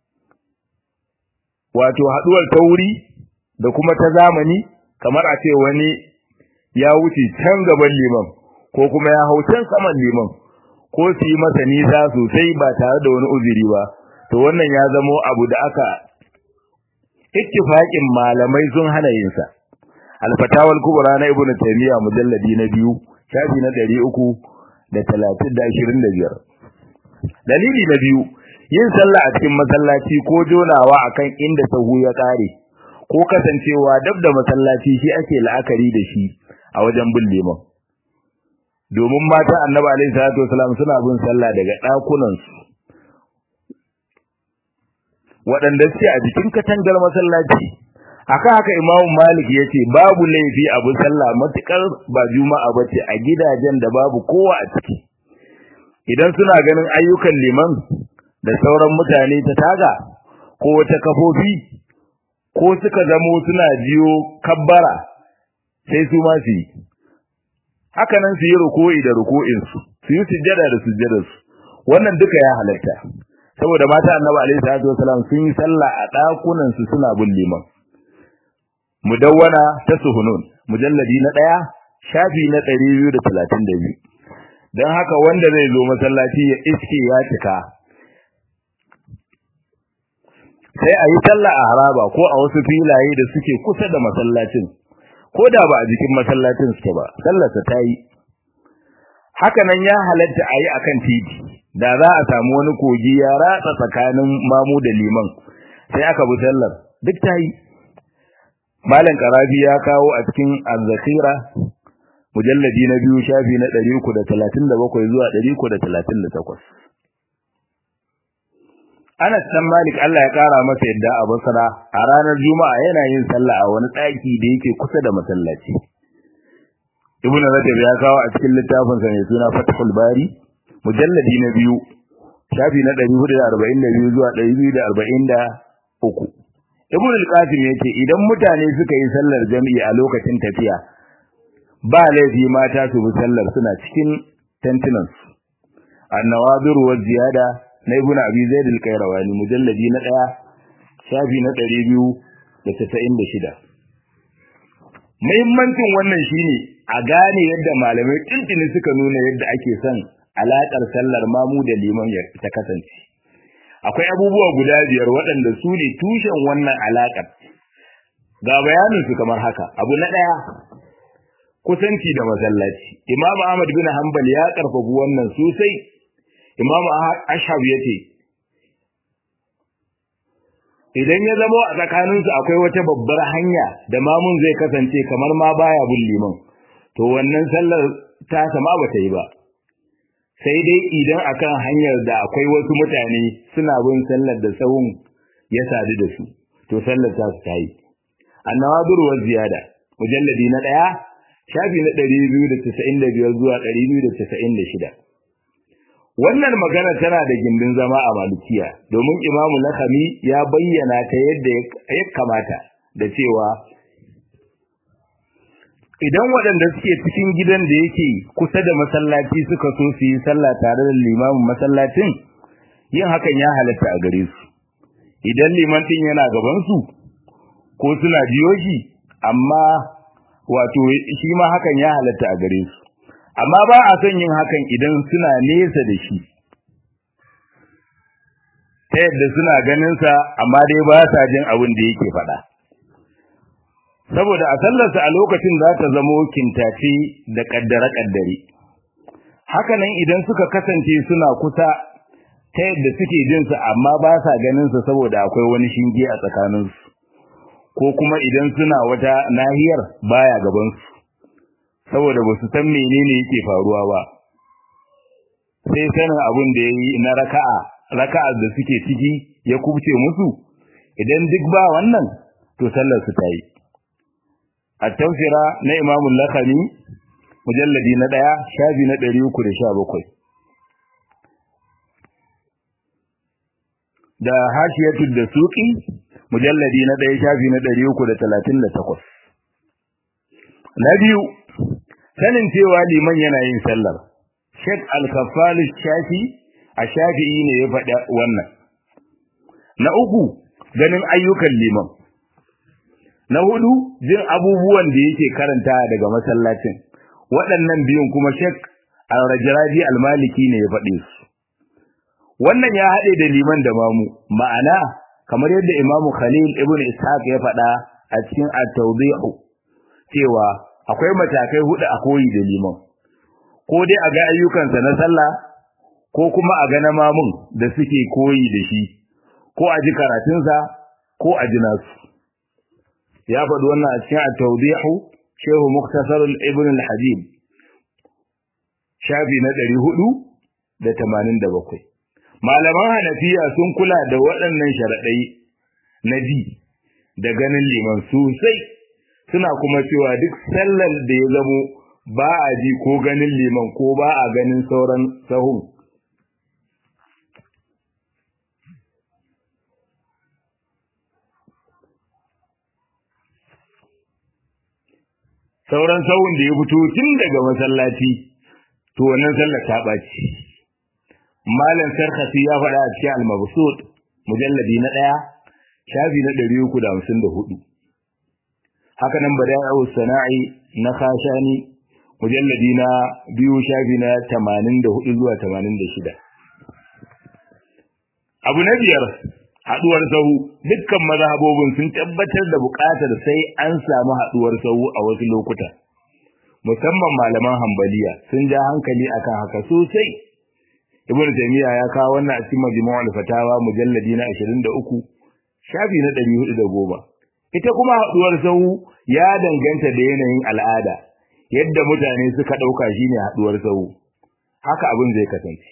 wato haduwar ta wuri da kuma ta zamani kamar a ce wani ya wuce can gaban liman ko kuma ya hau can saman liman ko su yi masa nisa sosai ba tare da wani uzuri ba to wannan ya zamo abu da aka ittifaqin malamai sun hana yin sa al-fatawal kubra na ibnu taymiya mujalladi na biyu shafi na 300 da 30 dalili na biyu yin sallah a cikin masallaci ko jonawa akan inda sahu ya kare ko kasancewa dab da masallaci shi ake la'akari da shi a wajen bin liman domin mata annabi alaihi salatu wasalam suna bin sallah daga dakunan su waɗanda suke a jikin katangar masallaci akan haka Imam Malik yace babu laifi abu sallah matukar ba juma'a bace a gidajen da babu kowa a ciki idan suna ganin ayyukan liman da sauran mutane ta taga ko wata kafofi ko suka zamo suna jiyo kabbara sai su ma su yi haka nan su yi ruku'i da ruku'in su su yi sujjada da sujjadar su wannan duka ya halatta saboda mata annabi alaihi salatu wasalam sun yi sallah a dakunan su suna bin liman mudawwana ta suhunun mujalladi na daya shafi na 232 dan haka wanda zai zo masallaci ya iske ya cika sai a yi sallah a haraba ko a wasu filaye da suke kusa da masallacin ko da ba a jikin masallacin suke ba sallarsa ta yi haka nan ya halatta a yi akan titi da za a samu wani kogi ya ratsa tsakanin mamu da liman sai aka bi sallar duk ta yi malam karabi ya kawo a cikin azzakira mujalladi na biyu shafi na 337 zuwa 338 Anas dan Malik Allah ya kara masa yadda a Basra a ranar Juma'a yana yin sallah a wani daki da yake kusa da masallaci. Ibn Rajab ya kawo a cikin littafin sa mai suna Fathul Bari mujalladi na biyu shafi na 442 zuwa 243. Ibn al-Qasim yace idan mutane suka yi sallar jami'i a lokacin tafiya ba laifi mata su bi sallar suna cikin tantunansu. An-nawadir wa ziyada na ibn abi zaid al-qayrawani mujalladi na 1 shafi na 296 muhimmancin wannan shine a gane yadda malamai tintini suka nuna yadda ake son alakar sallar mamu da liman ya ta kasance akwai abubuwa guda biyar waɗanda su ne tushen wannan alakar ga bayanin su kamar haka abu na ɗaya kusanci da masallaci imamu ahmad bin hanbal ya karfafa wannan sosai Imam Ashab yace idan ya zama a tsakaninsu akwai wata babbar hanya da mamun zai kasance kamar ma baya bin liman to wannan sallar ta sama bata yi ba sai dai idan akan hanyar da akwai wasu mutane suna bin sallar da sahun ya sadu da su to sallar ta su tayi annawadur wa ziyada mujalladi na daya shafi na 295 zuwa 296 Wannan magana tana da gindin zama a Malikiya domin Imamu Lakami ya bayyana ta yadda ya kamata da cewa idan waɗanda suke cikin gidan da yake kusa da masallaci suka so su yi sallah tare da limamin masallacin yin hakan ya halatta a gare su idan liman din yana gaban su ko suna biyo shi amma wato shi ma hakan ya halatta a gare su amma ba a son yin hakan idan suna nesa da shi ta yadda suna ganinsa amma dai ba sa jin abin da yake faɗa saboda a sallarsa a lokacin za ta zamo kintace da ƙaddare-ƙaddare hakanan idan suka kasance suna kusa ta yadda suke jinsa amma ba sa ganinsa saboda akwai wani shinge a tsakaninsu ko kuma idan suna wata nahiyar baya gabansu saboda ba su san menene yake faruwa ba sai sanin abin da yayi na raka'a raka'a da suke ciki ya kubce musu idan duk ba wannan to sallar su tayi at-tawsira na Imam al-Lakhani mujalladi na 1 shafi na 317 da hashiyatu da suqi mujalladi na 1 shafi na 338 na biyu sanin cewa liman yana yin sallar Sheikh Al-Kaffal Shafi a Shafi'i ne ya faɗa wannan na uku ganin ayyukan liman na hudu jin abubuwan da yake karanta daga masallacin waɗannan biyun kuma Sheikh Al-Rajraji Al-Maliki ne ya faɗe su wannan ya haɗe da liman da mamu ma'ana kamar yadda Imam Khalil ibn Ishaq ya faɗa a cikin At-Tawdih cewa akwai matakai hudu a koyi da liman ko dai a ga ayyukansa na sallah ko kuma a ga na mamun da suke koyi da shi ko a ji karatunsa ko a ji nasu ya faɗi wannan a cikin at-tawdihu shehu muktasar ibn al-hadid shafi na 487 malaman hanafiya sun kula da waɗannan sharaɗai na bi da ganin liman sosai suna kuma cewa duk sallar da ya zamo ba a ji ko ganin liman ko ba a ganin sauran sahun sauran sahun da ya fito tun daga masallaci to wannan sallar ta ɓaci malam sarkasi ya faɗa a cikin al-mabsut mujalladi na ɗaya shafi na ɗari uku da hamsin da hudu haka nan bada'u sana'i na khashani mujalladi na biyu shafi na tamanin da hudu zuwa tamanin da shida abu na biyar haɗuwar sahu dukkan mazhabobin sun tabbatar da buƙatar sai an samu haɗuwar sahu a wasu lokuta musamman malaman hambaliya sun ja hankali akan haka sosai ibnu taymiya ya kawo wannan a cikin majmu'ul fatawa mujalladi na 23 shafi na 410 ita kuma haduwar sahu ya danganta da yanayin al'ada yadda mutane suka dauka shine haduwar sahu haka abin zai kasance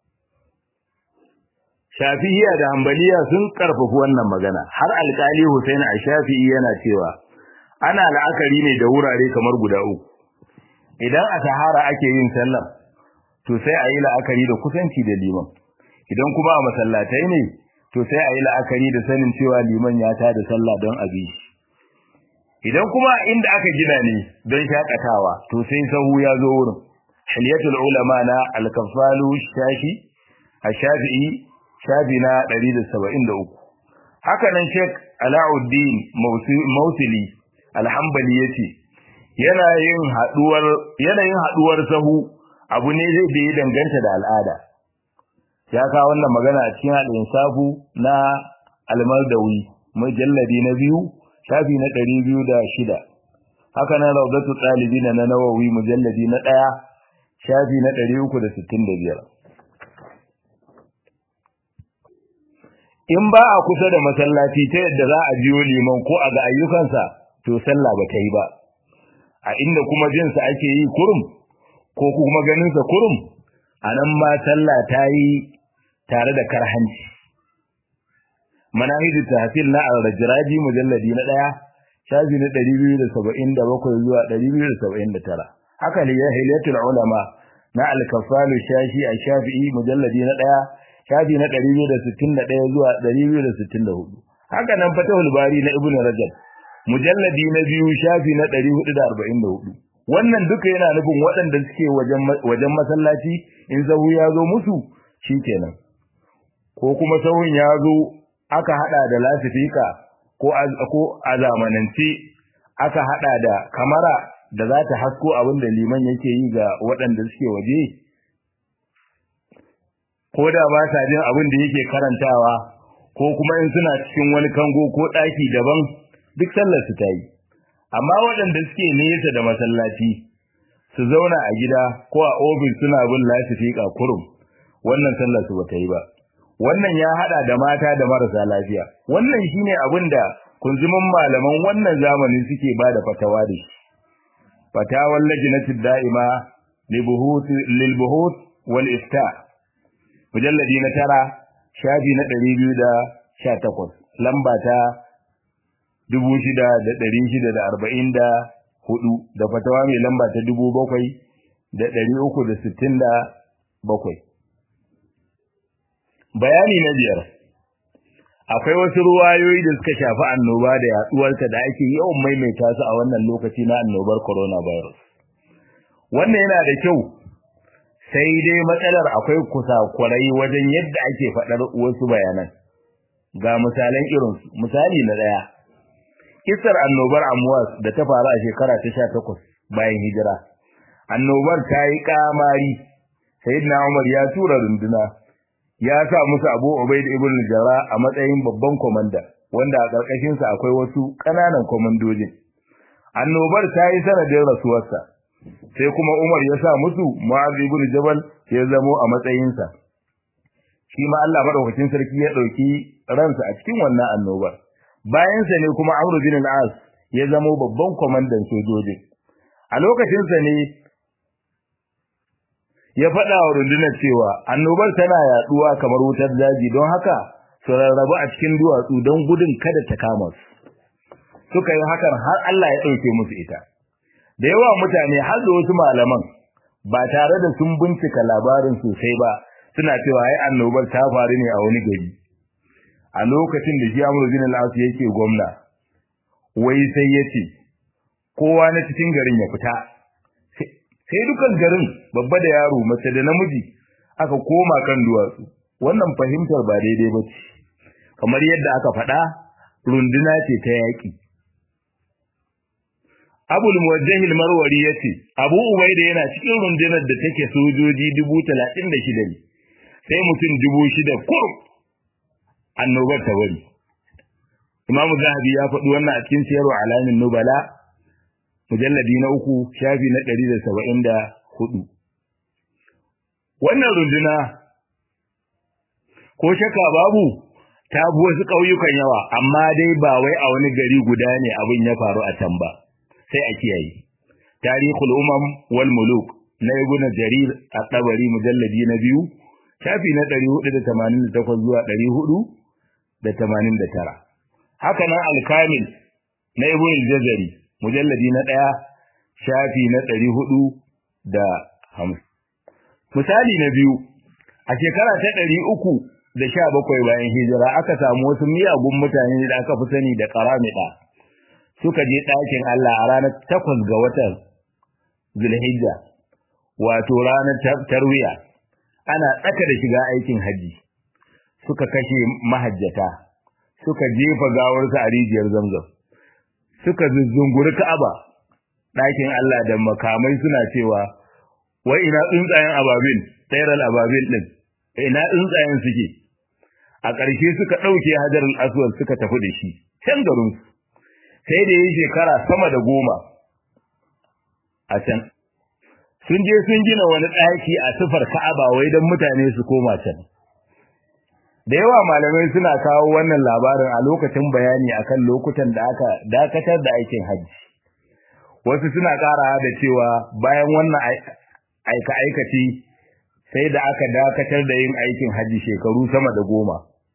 Shafi'iyya da Hanbaliya sun karfafi wannan magana har alkali Hussein a Shafi'i yana cewa ana la'akari ne da wurare kamar guda uku idan a Sahara ake yin sallar to sai a yi la'akari da kusanci da liman idan kuma a masallatai ne to sai a yi la'akari da sanin cewa liman ya ta da sallah don abi idan kuma inda aka gina ne don shakatawa to sai sahu ya zo wurin hilyatul ulama na al-kafalu shafi ash-shafi'i shafi na 173 haka nan Sheikh Alauddin Mausili al-Hanbali yace yana yin haduwar yanayin haduwar sahu abu ne zai da ya danganta da al'ada ya kawo wannan magana a cikin al-insafu na al-Mardawi mujalladi na biyu shafi na 206 haka nan rawdatu talibin na Nawawi mujalladi na 1 shafi na 365 in ba a kusa da masallaci ta yadda za a jiyo liman ko a ga ayyukansa to sallah ba ta yi ba a inda kuma jinsa ake yi kurum ko kuma ganinsa kurum a nan ma sallah ta yi tare da karhanci manahidu tahsil na al-rajraji mujalladi na daya shafi na 277 zuwa 279 haka ne hilatul ulama na al-kafalu shashi a shafi'i mujalladi na daya shafi na 261 zuwa 264 haka nan fatahul bari na ibnu rajab mujalladi na biyu shafi na 444 wannan duka yana nufin waɗanda suke wajen wajen masallaci in sahu ya zo musu shikenan ko kuma sahun ya zo aka hada da lasifika ko ko a zamanance aka hada da kamera da za ta hasko abin da liman yake yi ga waɗanda suke waje ko da ba sa jin abin da yake karantawa ko kuma in suna cikin wani kango ko ɗaki daban duk sallar su ta yi amma waɗanda suke nesa da masallaci su zauna a gida ko a ofis suna bin lasifika kurum wannan sallar su bata yi ba wannan ya hada da mata da marasa lafiya wannan shine abin da kunzumin malaman wannan zamanin suke bada fatawa da shi fatawar lajnatid da'ima lil buhut wal ifta mujalladi na tara shafi na 218 lamba ta 6644 da fatawa mai lamba ta 7367 bayani na biyar akwai wasu ruwayoyi da suka shafi annoba da yaduwarta da ake yawan maimaita su a wannan lokaci na annobar coronavirus wannan yana da kyau sai dai matsalar akwai kusakurai wajen yadda ake faɗar wasu bayanan ga misalan irinsu misali na ɗaya kisar annobar amwas da ta faru a shekara ta sha takwas bayan hijira annobar ta yi kamari sayyidina umar ya tura runduna ya sa musu abu ubaid ibn jara a matsayin babban komanda wanda a ƙarƙashin sa akwai wasu ƙananan komandojin annobar ta yi sanadin rasuwarsa sai kuma umar ya sa musu mu'adh ibn jabal ya zamo a matsayin sa shi ma Allah madaukakin sarki ya dauki ransa a cikin wannan annobar bayan sa ne kuma Amr bin al-As ya zamo babban komandan sojojin a lokacin sa ne ya faɗa wa rundunar cewa annobar tana yaduwa kamar wutar daji don haka su rarrabu a cikin duwatsu don gudun kada ta kama su suka yi hakan har Allah ya ɗauke musu ita da yawa mutane har da wasu malaman ba tare da sun bincika labarin sosai ba suna cewa ai annobar ta faru ne a wani gari a lokacin da shi Amr bin al-As yake gwamna wai sai yace kowa na cikin garin ya fita sai dukan garin babba da yaro mace da namiji aka koma kan duwatsu wannan fahimtar ba daidai ba ce kamar yadda aka faɗa runduna ce ta yaƙi abul muwajjah al-marwari yace abu ubaida yana cikin rundunar da take sojoji 36 ne sai mutum 6000 kurum annobar ta bari imamu zahabi ya faɗi wannan a cikin siyarwa alamin nubala mujalladi na uku shafi na 174 wannan runduna ko shakka babu ta bi wasu ƙauyukan yawa amma dai ba wai a wani gari guda ne abin ya faru a can ba sai a kiyaye tarihul umam wal muluk na ibn jarir at-tabari mujalladi na biyu shafi na 488 zuwa 489 haka nan al-kamil na ibn al-jazari mujalladi na 1 shafi na 450 misali na biyu a shekara ta 317 bayan hijira aka samu wasu miyagun mutane da aka fi sani da karamida suka je ɗakin Allah a ranar takwas ga watan Zulhijja wato ranar tarwiya ana tsaka da shiga aikin haji suka kashe mahajjata suka jefa gawarsa a rijiyar Zamzam suka zuzzunguri Ka'aba ɗakin Allah da makamai suna cewa wai ina tsuntsayen ababil tsairal ababil din ina tsuntsayen suke a ƙarshe suka ɗauke hajarul aswad suka tafi da shi can garinsu sai da yi shekara sama da goma a can sun je sun gina wani ɗaki a sifar ka'aba wai don mutane su koma can da yawa malamai suna kawo wannan labarin a lokacin bayani akan lokutan da aka dakatar da aikin hajji wasu suna ƙara da cewa bayan wannan aika aikaci sai da aka dakatar da yin aikin hajji shekaru sama da goma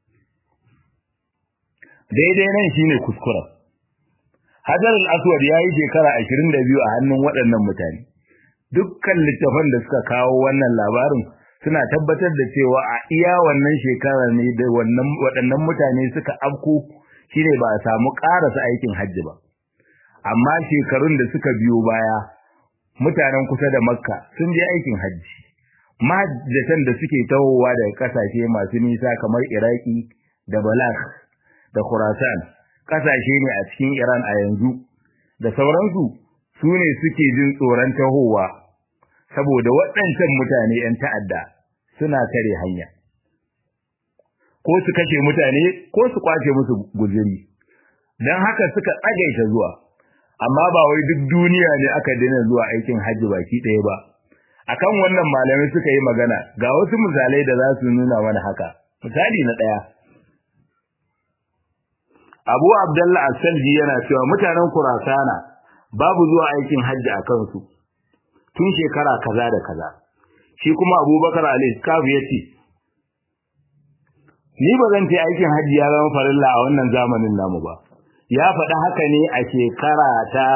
daidai nan shine kuskuren Hajar al-Aswad ya yi shekara 22 a hannun waɗannan mutane. Dukkan littafan da suka kawo wannan labarin suna tabbatar da cewa a iya wannan shekara ne da wannan waɗannan mutane suka afko shine ba a samu ƙarasa aikin hajji ba. Amma shekarun da suka biyo baya mutanen kusa da Makka sun je aikin hajji. Mahajjatan da suke tahowa daga ƙasashe masu nisa kamar Iraki da Balakh da Khurasan kasashe ne a cikin Iran a yanzu da sauransu su ne suke jin tsoron tahowa saboda waɗancan mutane 'yan ta'adda suna kare hanya ko su kashe mutane ko su kwace musu guzuri don haka suka tsagaita zuwa amma ba wai duk duniya ne aka daina zuwa aikin hajji baki ɗaya ba akan wannan malamai suka yi magana ga wasu misalai da za su nuna mana haka misali na ɗaya Abu Abdullah As-Salji yana cewa mutanen Kurasana babu zuwa aikin hajji a kansu tun shekara kaza da kaza. Shi kuma Abubakar Al-Iskaf yace Ni ba zan ce aikin hajji ya zama farilla a wannan zamanin namu ba. Ya faɗi haka ne a shekara ta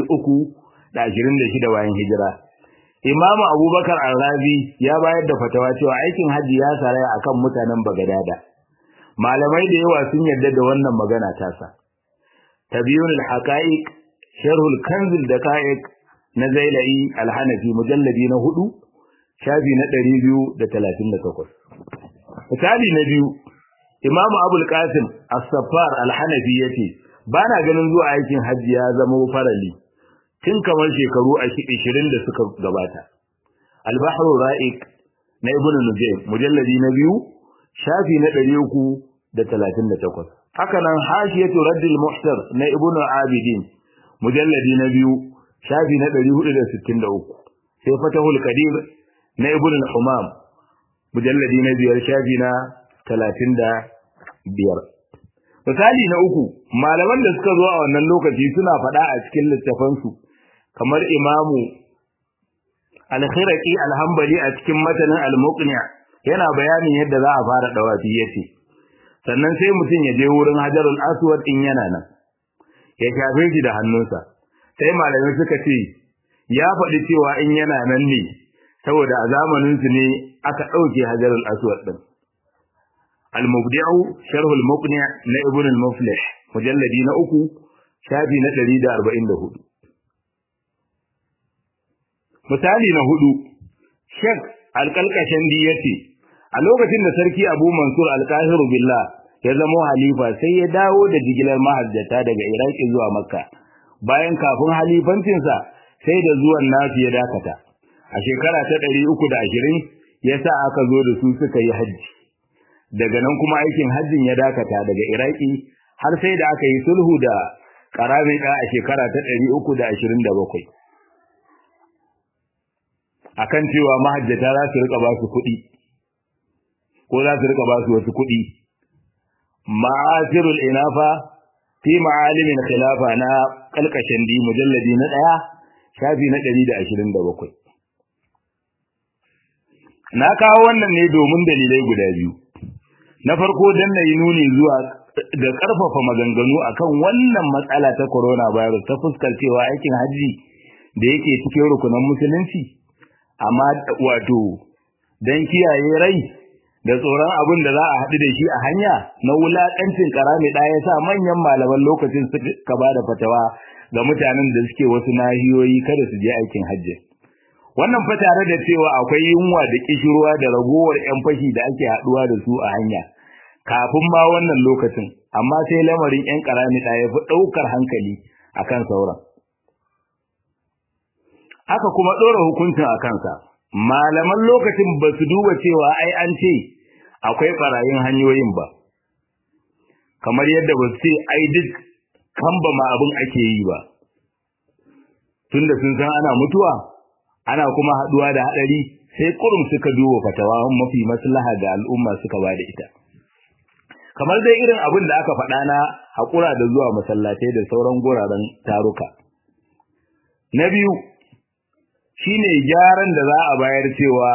326 bayan hijira. Imam Abubakar Al-Razi ya bayar da fatawa cewa aikin hajji ya saraya akan mutanen Bagadada. malamai da yawa sun yarda da wannan magana tasa tabiyun al-haqa'iq sharh al-kanz al-daqa'iq na zailai al-hanafi mujalladi na 4 shafi na 238 misali na biyu imam abul qasim as-saffar al-hanafi yace bana ganin zuwa aikin hajji ya zama farali tun kamar shekaru 20 da suka gabata al-bahru ra'iq na ibn nujaym mujalladi na biyu shafi na ɗari uku da talatin da takwas. Haka nan hashiyatu raddil muhtar na ibnu abidin mujalladi na biyu shafi na ɗari hudu da sittin da uku. Sai fatahul kadir na ibnu humam mujalladi na biyar shafi na talatin da biyar. Misali na uku, malaman da suka zo a wannan lokaci suna faɗa a cikin littafansu kamar imamu al-khiraqi al-hanbali a cikin matanin al-muqni' yana bayanin yadda za a fara dawafi yace sannan sai mutum ya je wurin hajarul aswad in yana nan ya shafe shi da hannunsa sai malamai suka ce ya faɗi cewa in yana nan ne saboda a zamaninsu ne aka ɗauke hajarul aswad ɗin al-mubdi'u sharh al-muqni' na ibn al-muflih mujalladi na uku shafi na 144 misali na hudu shek alƙalƙashin di yace a lokacin da sarki abu mansur al-qahiru billah ya zama halifa sai ya dawo da jigilar mahajjata daga iraki zuwa makka bayan kafin halifancinsa sai da zuwan nasu ya dakata a shekara ta ɗari uku da ashirin ya sa aka zo da su suka yi hajji daga nan kuma aikin hajjin ya dakata daga iraki har sai da aka yi sulhu da karamida a shekara ta ɗari uku da ashirin da bakwai akan cewa mahajjata za su rika ba su kuɗi ko za su rika ba su wasu kuɗi ma'asirul inafa fi ma'alimin khilafa na kalkashin di mujalladi na ɗaya shafi na ɗari da ashirin da bakwai na kawo wannan ne domin dalilai guda biyu na farko dan na yi nuni zuwa da ƙarfafa maganganu akan wannan matsala ta coronavirus ta fuskar cewa aikin hajji da yake cikin rukunan musulunci amma wato dan kiyaye rai da tsoron abin da za a haɗu da shi a hanya na wulaƙancin karami ɗaya sa manyan malaman lokacin suka ba da fatawa ga mutanen da suke wasu nahiyoyi kada su je aikin hajji wannan fa tare da cewa akwai yunwa da kishirwa da ragowar yan fashi da ake haɗuwa da su a hanya kafin ma wannan lokacin amma sai lamarin yan karami ɗaya fi ɗaukar hankali akan sauran aka kuma ɗora hukuncin a kansa malaman lokacin ba su duba cewa ai an ce akwai ɓarayin hanyoyin ba kamar yadda ba su ce ai duk kamba ma abin ake yi ba tunda sun san ana mutuwa ana kuma haɗuwa da haɗari sai kurum suka duba fatawa mafi maslaha ga al'umma suka ba da ita kamar dai irin abin da aka faɗa na haƙura da zuwa masallatai da sauran guraren taruka na biyu shine gyaran da za a bayar cewa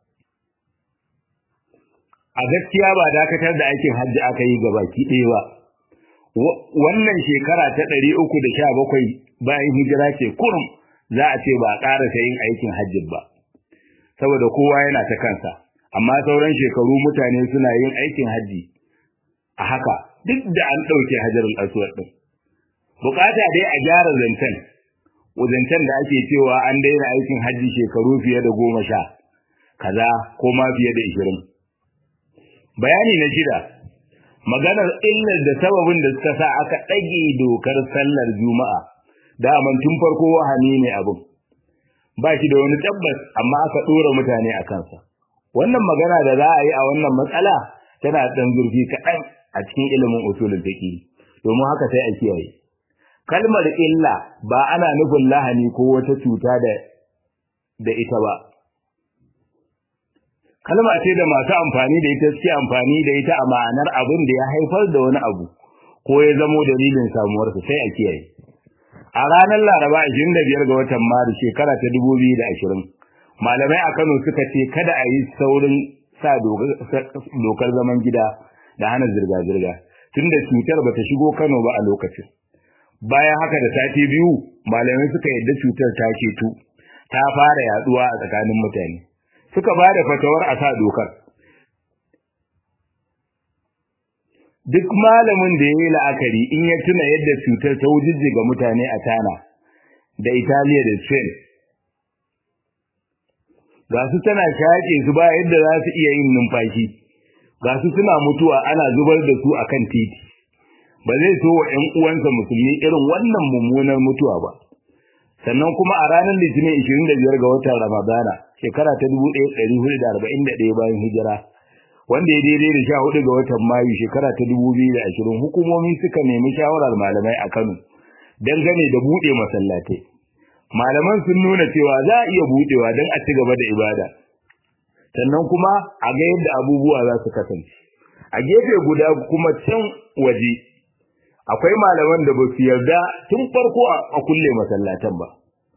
a gaskiya ba dakatar da aikin hajji aka yi ga baki ɗaya ba wannan shekara ta ɗari uku da sha bakwai bayan hijira ce kurum za a ce ba a ƙarasa yin aikin hajji ba saboda kowa yana ta kansa amma sauran shekaru mutane suna yin aikin hajji a haka duk da an ɗauke hajarul aswad ɗin bukata dai a gyara zancen zancen da ake cewa an daina aikin hajji shekaru fiye da goma sha kaza ko ma fiye da ishirin bayani na shida maganar illar da sababin da suka sa aka ɗage dokar sallar juma'a daman tun farko wahani ne abin ba shi da wani tabbas amma aka ɗora mutane a kansa wannan magana da za a yi a wannan matsala tana ɗan zurfi kaɗan a cikin ilimin usulul fiqh domin haka sai a kiyaye kalmar illa ba ana nufin lahani ko wata cuta da da ita ba kalma ce da masu amfani da ita suke amfani da ita a ma'anar abin da ya haifar da wani abu ko ya zamo dalilin samuwarsa sai a kiyaye a ranar laraba 25 ga watan maris shekara ta 2020 malamai a kano suka ce kada a yi saurin sa dokar zaman gida da hana zirga-zirga tunda cutar bata shigo kano ba a lokacin bayan haka da sati biyu malamai suka yadda cutar ta ceto ta fara yaduwa a tsakanin mutane suka ba da fatawar a sa dokar duk malamin da ya yi la'akari in ya tuna yadda cutar ta wujijjiga mutane a tana da italiya da spain ga su tana shaƙe su ba yadda za su iya yin numfashi ga su suna mutuwa ana zubar da su akan titi ba zai so wa ‘yan uwansa musulmi irin wannan mummunar mutuwa ba. Sannan kuma a ranar Litinin 25 ga watan Ramadana, shekara ta 1441 bayan hijira, wanda ya daidai da 14 ga watan Mayu shekara ta 2020 hukumomi suka nemi shawarar malamai a Kano dangane da buɗe masallatai. Malaman sun nuna cewa za a iya buɗewa don a ci gaba da ibada. Sannan kuma a ga yadda abubuwa za su kasance. A gefe guda kuma can waje akwai malaman da ba su yarda tun farko a kulle masallatan ba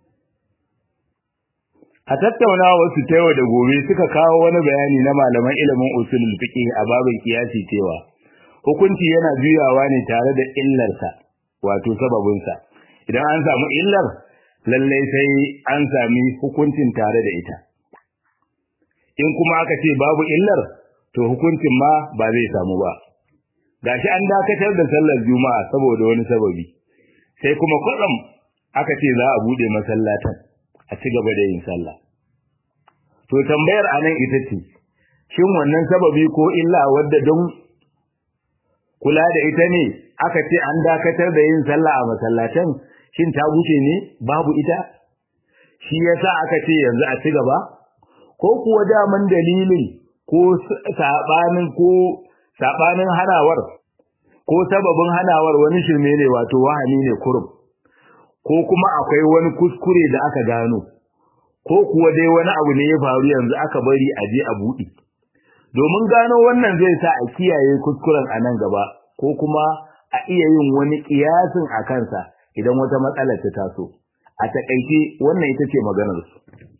a tattaunawa wasu ta yau da gobe suka kawo wani bayani na malaman ilimin usulul fiqh a babin kiyasi cewa hukunci yana juyawa ne tare da illarsa wato sababinsa idan an samu illar lallai sai an sami hukuncin tare da ita in kuma aka ce babu illar to hukuncin ma ba zai samu ba gashi an dakatar da sallar juma'a saboda wani sababi sai kuma kwatsam aka ce za a bude masallatan a ci gaba da yin sallah to tambayar anan ita ce shin wannan sababi ko illa wadda don kula da ita ne aka ce an dakatar da yin sallah a masallatan shin ta wuce ne babu ita shi yasa aka ce yanzu a ci gaba ko kuwa daman dalilin ko sabanin ko sabanin hanawar ko sababin hanawar wani shirme ne wato wahani ne kurum ko kuma akwai wani kuskure da aka gano ko kuwa dai wani abu ne ya faru yanzu aka bari a je a buɗe domin gano wannan zai sa a kiyaye kuskuren a nan gaba ko kuma a iya yin wani kiyasin a kansa idan wata matsalar ta taso a takaice wannan ita ce maganar su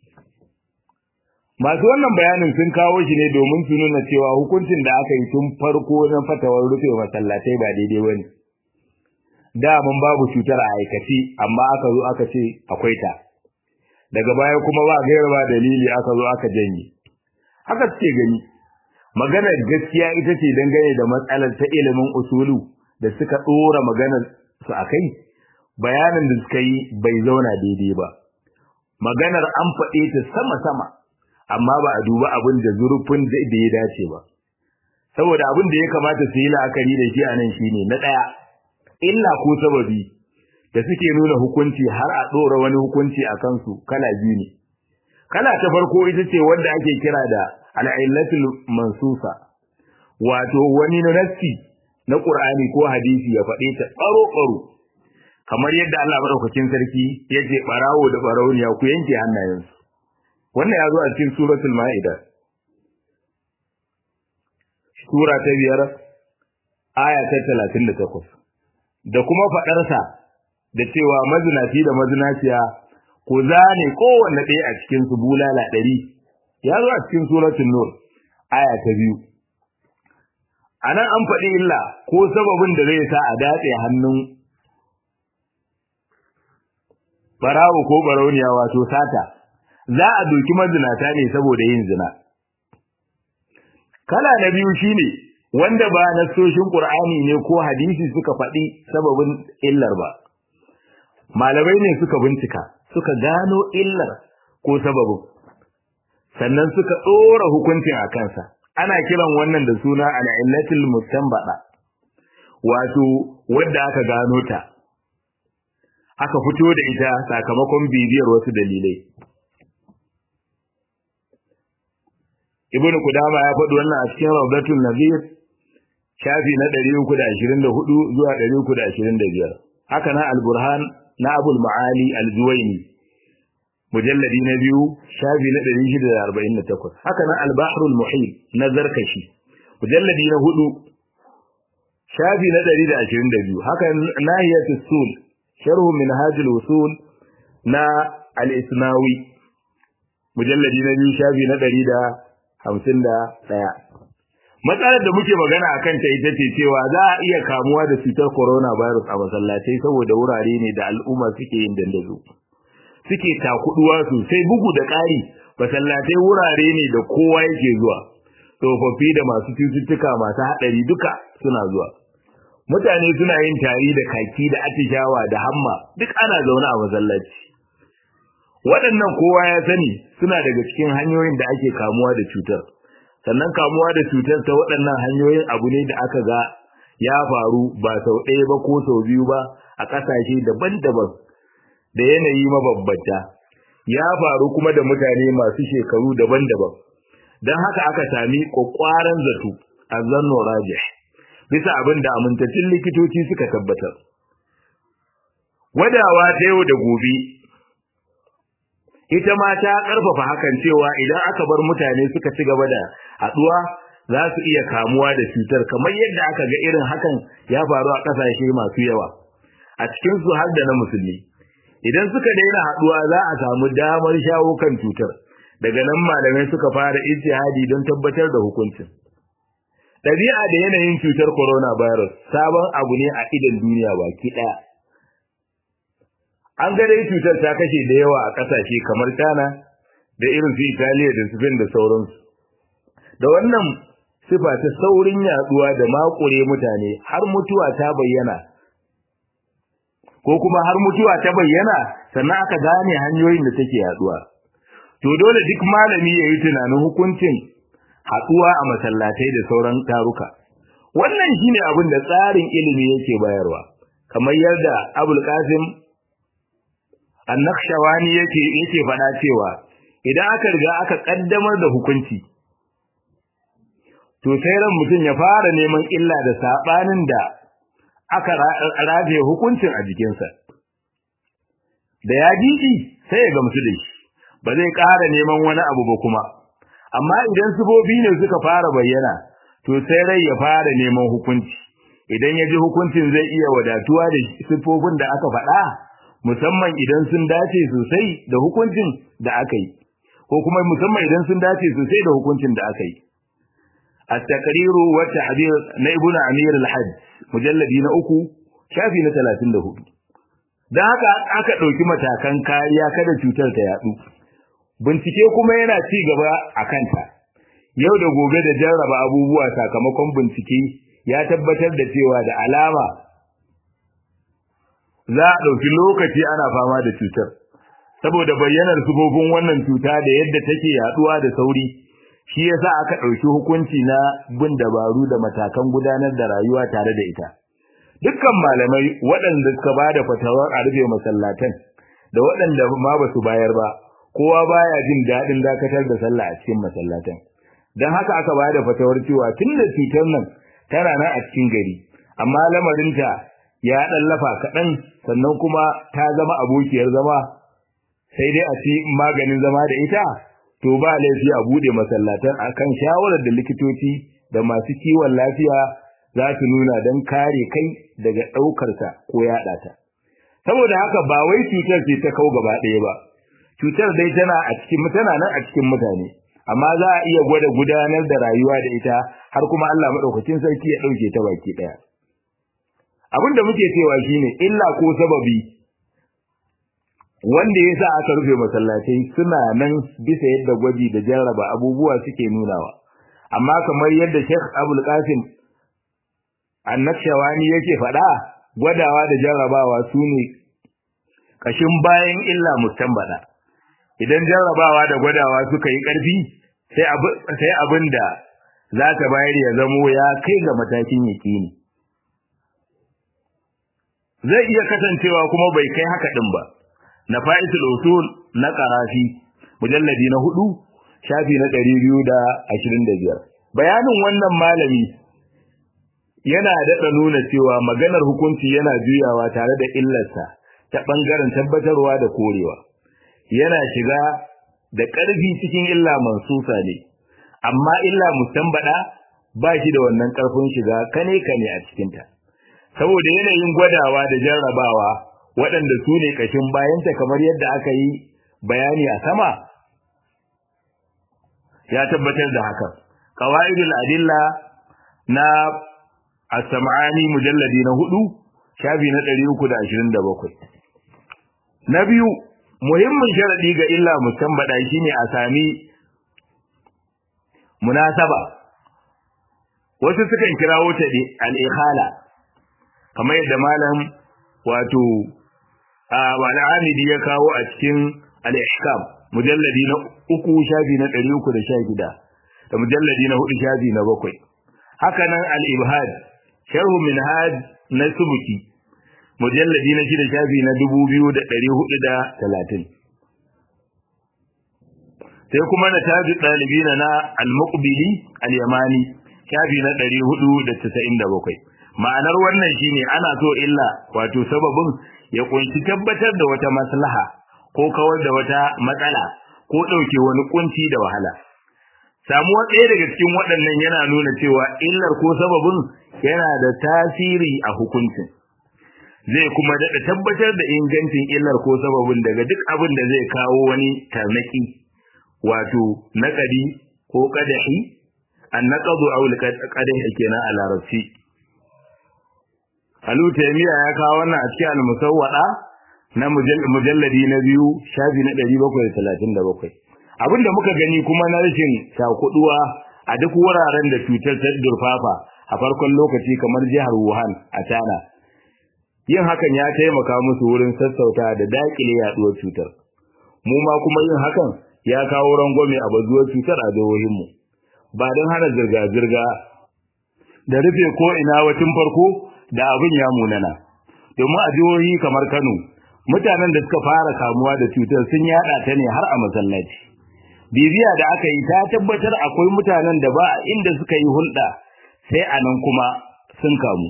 masu wannan bayanin sun kawo shi ne domin su nuna cewa hukuncin da aka yi tun farko na fatawar rufe masallatai ba daidai ba ne da mun babu cutar a aikace amma aka zo aka ce akwai ta daga baya kuma ba gaira ba dalili aka zo aka janye haka suke gani maganar gaskiya ita ce dangane da matsalar ta ilimin usulu da suka dora maganar su akai bayanin da suka yi bai zauna daidai ba maganar an faɗe ta sama sama amma ba a duba abin da zurfin da ya dace ba saboda abin da ya kamata su yi la'akari da shi a nan shine na ɗaya illa ko sababi da suke nuna hukunci har a ɗora wani hukunci a kansu kala biyu ne kala ta farko ita ce wanda ake kira da al'illatul mansusa wato wani nassi na Qur'ani ko hadisi ya faɗe ta tsaro tsaro kamar yadda Allah madaukakin sarki ya ce barawo da barauniya ku yanke hannayensu wannan ya zo a cikin suratul ma'ida sura ta biyar aya ta talatin da takwas da kuma faɗarsa da cewa mazinaci da mazinaciya ku zane kowanne ɗaya a cikin su bulala ɗari ya zo a cikin suratul nur aya ta biyu a nan an faɗi illa ko sababin da zai sa a datse hannun barawo ko barauniya wato sata za a doki mazinata ne saboda yin zina kala na biyu shine wanda ba nassoshin qur'ani ne ko hadisi suka faɗi sababin illar ba malamai ne suka bincika suka gano illar ko sababin sannan suka ɗora hukuncin a kansa ana kiran wannan da suna al'illatul mustanbada wato wadda aka gano ta aka fito da ita sakamakon bibiyar wasu dalilai ibnu kudama ya faɗi wannan a cikin rawdatul nazir shafi na 324 zuwa 325 haka na al-burhan na abul maali al-juwayni mujalladi na biyu shafi na 648 haka na al-bahrul muhit na zarkashi mujalladi na hudu shafi na 122 haka nahiyatus sul sharh minhaj al-usul na al-isnawi mujalladi na biyu shafi na 151 matsalar da muke magana akan ta ita ce cewa za a iya kamuwa da cutar coronavirus a masallatai saboda wurare ne da al'umma suke yin dandazo suke takuduwa sosai bugu da ƙari masallatai wurare ne da kowa yake zuwa tsofaffi da masu cututtuka masu haɗari duka suna zuwa mutane suna yin tari da kaki da atishawa da hamma duk ana zaune a masallaci waɗannan kowa ya sani suna daga cikin hanyoyin da ake kamuwa da cutar sannan kamuwa da cutar ta waɗannan hanyoyin abu ne da aka ga ya faru ba sau ɗaya ba ko sau biyu ba a ƙasashe daban-daban da yanayi mababbata ya faru kuma da mutane masu shekaru daban-daban don haka aka sami ƙwaƙwaran zato a zanno rajih bisa abin da amintattun likitoci suka tabbatar wadawa ta yau da gobe ita ma ta ƙarfafa hakan cewa idan aka bar mutane suka ci gaba da haɗuwa za su iya kamuwa da cutar kamar yadda aka ga irin hakan ya faru a ƙasashe masu yawa a cikin su har da na musulmi idan suka daina haɗuwa za a samu damar shawo kan cutar daga nan malamai suka fara ijtihadi don tabbatar da hukuncin ɗabi'a da yanayin cutar coronavirus sabon abu ne a idan duniya baki ɗaya an ga dai cutar ta kashe da yawa a kasashe kamar China da irin su Italiya da Spain da sauransu da wannan sifa ta saurin yaduwa da makure mutane har mutuwa ta bayyana ko kuma har mutuwa ta bayyana sannan aka gane hanyoyin da take yaduwa to dole duk malami ya yi tunanin hukuncin haduwa a masallatai da sauran taruka wannan shine abin da tsarin ilimi yake bayarwa kamar yadda Abul Qasim An-Nakhshawani yake yake faɗa cewa idan aka riga aka kaddamar da hukunci to sai ran mutum ya fara neman illa da sabanin da aka rafe hukuncin a jikinsa da ya ji sai ya gamsu da shi ba zai ƙara neman wani abu ba kuma amma idan sifofi ne suka fara bayyana to sai rai ya fara neman hukunci idan ya ji hukuncin zai iya wadatuwa da sifofin da aka faɗa musamman idan sun dace sosai da hukuncin da aka yi ko kuma musamman idan sun dace sosai da hukuncin da aka yi at-taqriru wa ta'bir na ibnu amir al-hajj mujalladi na uku shafi na 34 dan haka aka dauki matakan kariya kada cutar ta yadu bincike kuma yana ci gaba a kanta yau da gobe da jarraba abubuwa sakamakon bincike ya tabbatar da cewa da alama za a ɗauki lokaci ana fama da cutar saboda bayyanar sufofin wannan cuta da yadda take yaduwa da sauri shi yasa aka ɗauki hukunci na bin dabaru da matakan gudanar da rayuwa tare da ita dukkan malamai waɗanda suka ba da fatawar a rufe masallatan da waɗanda ma ba su bayar ba kowa baya jin daɗin dakatar da sallah a cikin masallatan don haka aka ba da fatawar cewa tun da cutar nan tana nan a cikin gari amma lamarinta ya ɗan lafa kaɗan sannan kuma ta zama abokiyar zama sai dai a ci maganin zama da ita to ba laifi a buɗe masallatan akan shawarar da likitoci da masu kiwon lafiya za su nuna don kare kai daga ɗaukarsa ko yaɗa ta saboda haka ba wai cutar ce ta kau gaba ɗaya ba cutar dai tana a cikin tana nan a cikin mutane amma za a iya gwada gudanar da rayuwa da ita har kuma Allah madaukakin sarki ya dauke ta baki daya abin da muke cewa shine illa ko sababi wanda yasa aka rufe masallatai suna nan bisa yadda gwaji da jarraba abubuwa suke nunawa amma kamar yadda Sheikh Abdul Qasim Annakshawani yake faɗa gwadawa da jarrabawa sune kashin bayan illa mustambada idan jarrabawa da gwadawa suka yi ƙarfi sai abin da za ta bayar ya zamo ya kai ga matakin yaƙini zai iya kasancewa kuma bai kai haka ɗin ba na fa'isul usul na ƙarafi mujalladi na hudu shafi na ɗari biyu da ashirin da biyar bayanin wannan malami yana daɗa nuna cewa maganar hukunci yana juyawa tare da illarsa ta ɓangaren tabbatarwa da korewa yana shiga da ƙarfi cikin illa mansusa ne amma illa mustambada ba shi da wannan ƙarfin shiga kane kane a cikinta saboda yanayin gwadawa da jarrabawa waɗanda su ne ƙashin bayanta kamar yadda aka yi bayani a sama ya tabbatar da hakan qawaidul adilla na as-sam'ani mujalladi na hudu shafi na 327 na biyu muhimmin sharadi ga illa mustambada shine a sami munasaba wasu sukan kirawo ta al-ikhala kamar yadda malam wato al-amidi ya kawo a cikin al-ihkam mujalladi na uku shafi na 316 da mujalladi na hudu shafi na bakwai haka nan al-ibhad sharhu minhaj na subuki mujalladi na shida shafi na dubu biyu da ɗari hudu da talatin sai kuma na taji ɗalibi na na al-muqbili al-yamani shafi na ɗari hudu da tasa'in da bakwai ma'anar wannan shine ana so illa wato sababin ya kunshi tabbatar da wata maslaha ko kawar da wata matsala ko ɗauke wani kunci da wahala samuwa ɗaya daga cikin waɗannan yana nuna cewa illar ko sababin yana da tasiri a hukuncin zai kuma daɗa tabbatar da ingancin illar ko sababin daga duk abin da zai kawo wani tarnaki wato naƙadi ko ƙadahi an naƙadu a wuli ƙadahi kenan a larabci Alu Taimiyya ya kawo wannan a cikin al-musawwada na mujalladi na biyu shafi na 737 abinda muka gani kuma na rashin shakuduwa a duk wuraren da cutar ta durfafa a farkon lokaci kamar jihar Wuhan a China yin hakan ya taimaka musu wurin sassauta da dakile yaduwar cutar mu ma kuma yin hakan ya kawo rangwame a bazuwar cutar a jihohinmu ba don hana zirga-zirga da rufe ko ina wacin farko da abin ya munana domin a jihohi kamar Kano mutanen da suka fara kamuwa da cutar sun yada ta ne har a masallaci bibiya da aka yi ta tabbatar akwai mutanen da ba inda suka yi hulɗa sai a nan kuma sun kamu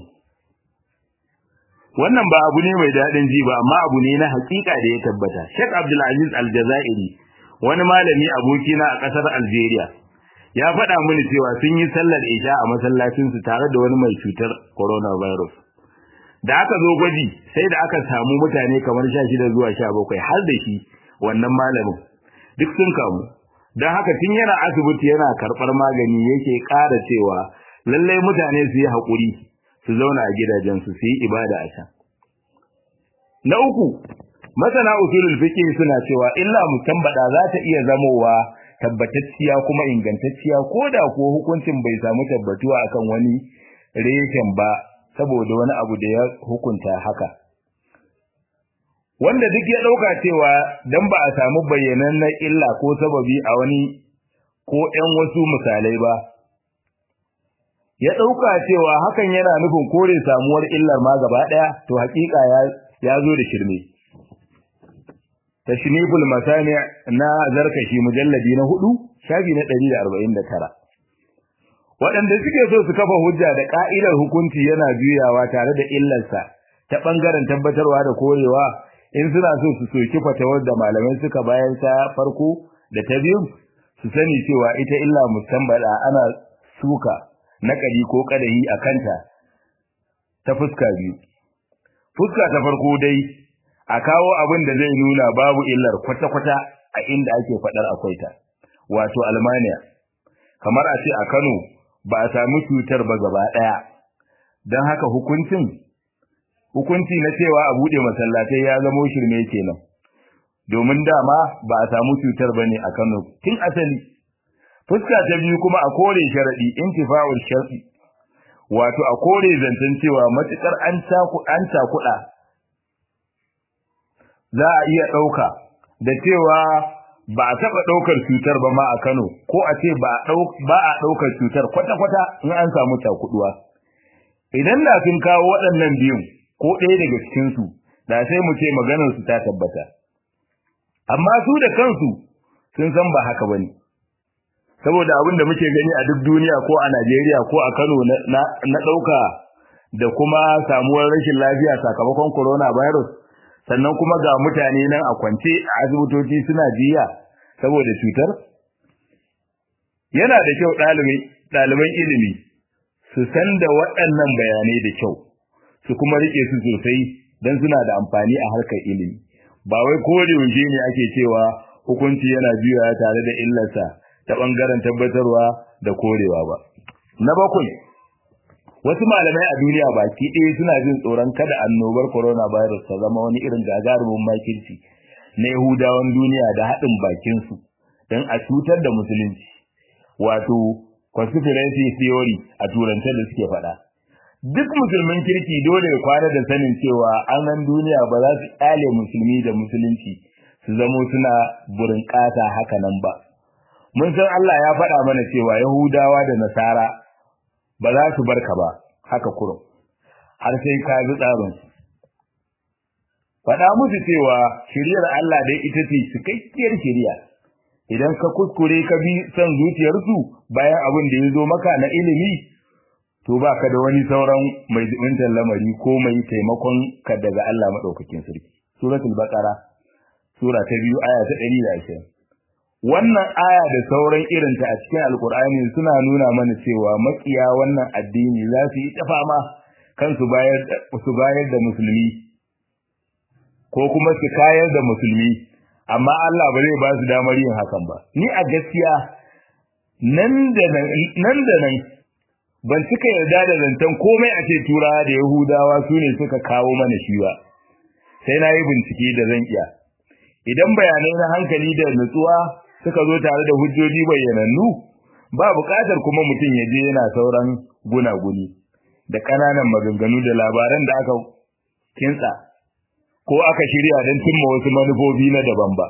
wannan ba abu ne mai daɗin ji ba amma abu ne na hakika da ya tabbata Sheikh Abdulaziz Aljazairi wani malami abokina a ƙasar Algeria ya faɗa mini cewa sun yi sallar isha a masallacinsu tare da wani mai cutar coronavirus da aka zo gwaji sai da aka samu mutane kamar sha shida zuwa sha bakwai har da shi wannan malamin duk sun kamu don haka tun yana asibiti yana karɓar magani yake ƙara cewa lallai mutane su yi haƙuri su zauna a gidajensu su yi ibada a can na uku masana usulul fiqh suna cewa illa mutambada za ta iya zamowa tabbatacciya kuma ingantacciya ko da ko hukuncin bai samu tabbatuwa akan wani reshen ba saboda wani abu da ya hukunta haka wanda duk ya dauka cewa dan ba a samu bayyanannen illa ko sababi a wani ko ɗan wasu misalai ba ya dauka cewa hakan yana nufin kore samuwar illar ma gaba daya to hakika ya ya zo da shirme tashniful masani na zarkashi mujalladi na hudu shafi na 149 waɗanda suke so su kafa hujja da ka'idar hukunci yana juyawa tare da illarsa ta bangaren tabbatarwa da korewa in suna so su soki fatawar da malamai suka bayan ta farko da ta biyu su sani cewa ita illa mustambada ana suka nakali ko kadahi a kanta ta fuska biyu fuska ta farko dai a kawo abin da zai nuna babu illar kwata-kwata a inda ake faɗar akwai ta wato almaniya kamar a ce a kano ba a sami cutar ba gaba ɗaya don haka hukuncin hukunci na cewa a buɗe masallatai ya zamo shirme kenan domin dama ba a samu cutar ba ne a kano tun asali fuska ta biyu kuma a kore sharaɗi intifa'ul shar'i wato a kore zancen cewa matukar an cakuɗa za a iya ɗauka da cewa ba a taɓa ɗaukar cutar ba ma a Kano ko a ce ba a ɗaukar cutar kwata-kwata in an samu cakuɗuwa. Idan da sun kawo waɗannan biyun ko ɗaya daga cikinsu da sai mu ce maganarsu ta tabbata. Amma su da kansu sun san ba haka ba ne. Saboda abin da muke gani a duk duniya ko a Najeriya ko a Kano na ɗauka da kuma samuwar rashin lafiya sakamakon coronavirus sannan kuma ga mutane nan a kwance a asibitoci suna jiya saboda cutar yana da kyau ɗaliban ilimi su san da waɗannan bayanai da kyau su kuma rike su sosai don suna da amfani a harkar ilimi ba wai kore yaushe ne ake cewa hukunci yana juyawa tare da illarsa ta ɓangaren tabbatarwa da korewa ba na bakwai wasu malamai a duniya baki ɗaya suna jin tsoron kada annobar coronavirus ta zama wani irin gagarumin makirci na yahudawan duniya da haɗin bakinsu don a cutar da musulunci wato conspiracy theory a turance da suke faɗa duk musulmin kirki dole ya kwana da sanin cewa an duniya ba za su ƙyale musulmi da musulunci su zamo suna burin ƙasa haka nan ba mun san Allah ya faɗa mana cewa yahudawa da nasara ba za su barka ba haka kurum har sai ka bi tsarin faɗa musu cewa shiriyar Allah dai ita ce cikakkiyar shiriya idan ka kuskure ka bi son zuciyarsu bayan abin da ya zo maka na ilimi to ba ka da wani sauran mai zubintar lamari ko mai taimakon ka daga Allah maɗaukakin sarki suratul baqara sura ta biyu aya ta ɗari da ashirin wannan aya da sauran irinta a cikin alkur'ani suna nuna mana cewa makiya wannan addini za su yi ta fama kan su bayar su bayar da musulmi ko kuma su kayar da musulmi amma Allah ba zai ba su damar yin hakan ba ni a gaskiya nan da nan nan da nan ban cika yarda da zancen komai a ce turawa da yahudawa su ne suka kawo mana shi ba sai na yi bincike da zan iya idan bayanai na hankali da nutsuwa suka zo tare da hujjoji bayyanannu ba buƙatar kuma mutum ya je yana sauran gunaguni da ƙananan maganganu da labaran da aka kintsa ko aka shirya don cimma wasu manufofi na daban ba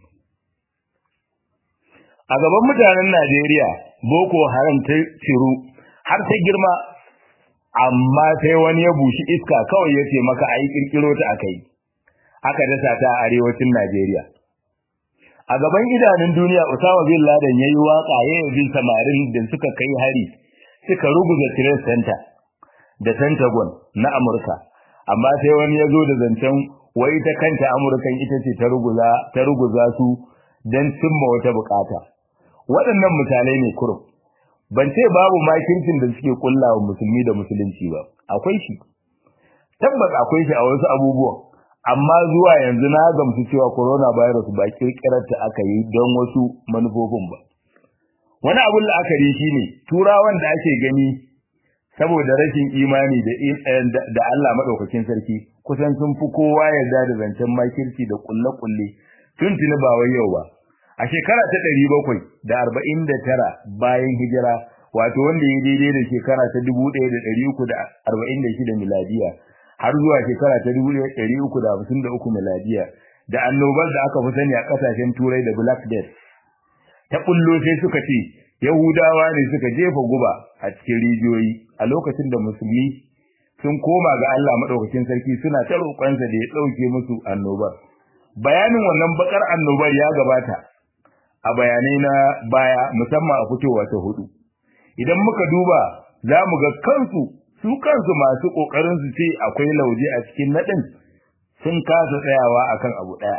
a gaban mutanen Najeriya boko haram ta ciru har ta girma amma sai wani ya bushi iska kawai ya ce maka ai kirkiro ta akai aka dasa ta a arewacin Najeriya a gaban idanun duniya Usama bin Laden yayi waka yayin bin samarin da suka kai hari suka ruguza Trade Center da Pentagon na Amurka amma sai wani ya zo da zancen wai ta kanta Amurkan ita ce ta ruguza ta ruguza su dan cimma wata bukata waɗannan misalai ne kurum ban ce babu makircin da suke kullawa musulmi da musulunci ba akwai shi tabbas akwai shi a wasu abubuwan amma zuwa yanzu na gamsu cewa coronavirus ba kirkirar ta aka yi don wasu manufofin ba wani abun la'akari shine turawan da ake gani saboda rashin imani da da Allah madaukakin sarki kusan sun fi kowa yarda da zancen makirci da kulle-kulle tuntuni ba wai yau ba a shekara ta ɗari bakwai da arba'in da tara bayan hijira wato wanda ya daidai da shekara ta dubu ɗaya da ɗari uku da arba'in da shida miladiya har zuwa shekara ta dubu ɗaya ɗari uku da hamsin da uku miladiya da annobar da aka fi sani a ƙasashen turai da black death ta ɓullo sai suka ce yahudawa ne suka jefa guba a cikin rijiyoyi a lokacin da musulmi sun koma ga Allah maɗaukakin sarki suna ta roƙonsa da ya ɗauke musu annobar bayanin wannan bakar annobar ya gabata a bayanai na baya musamman a fitowa ta hudu idan muka duba za mu ga kansu su kansu masu kokarin su ce akwai lauje a cikin nadin sun kasa tsayawa akan abu daya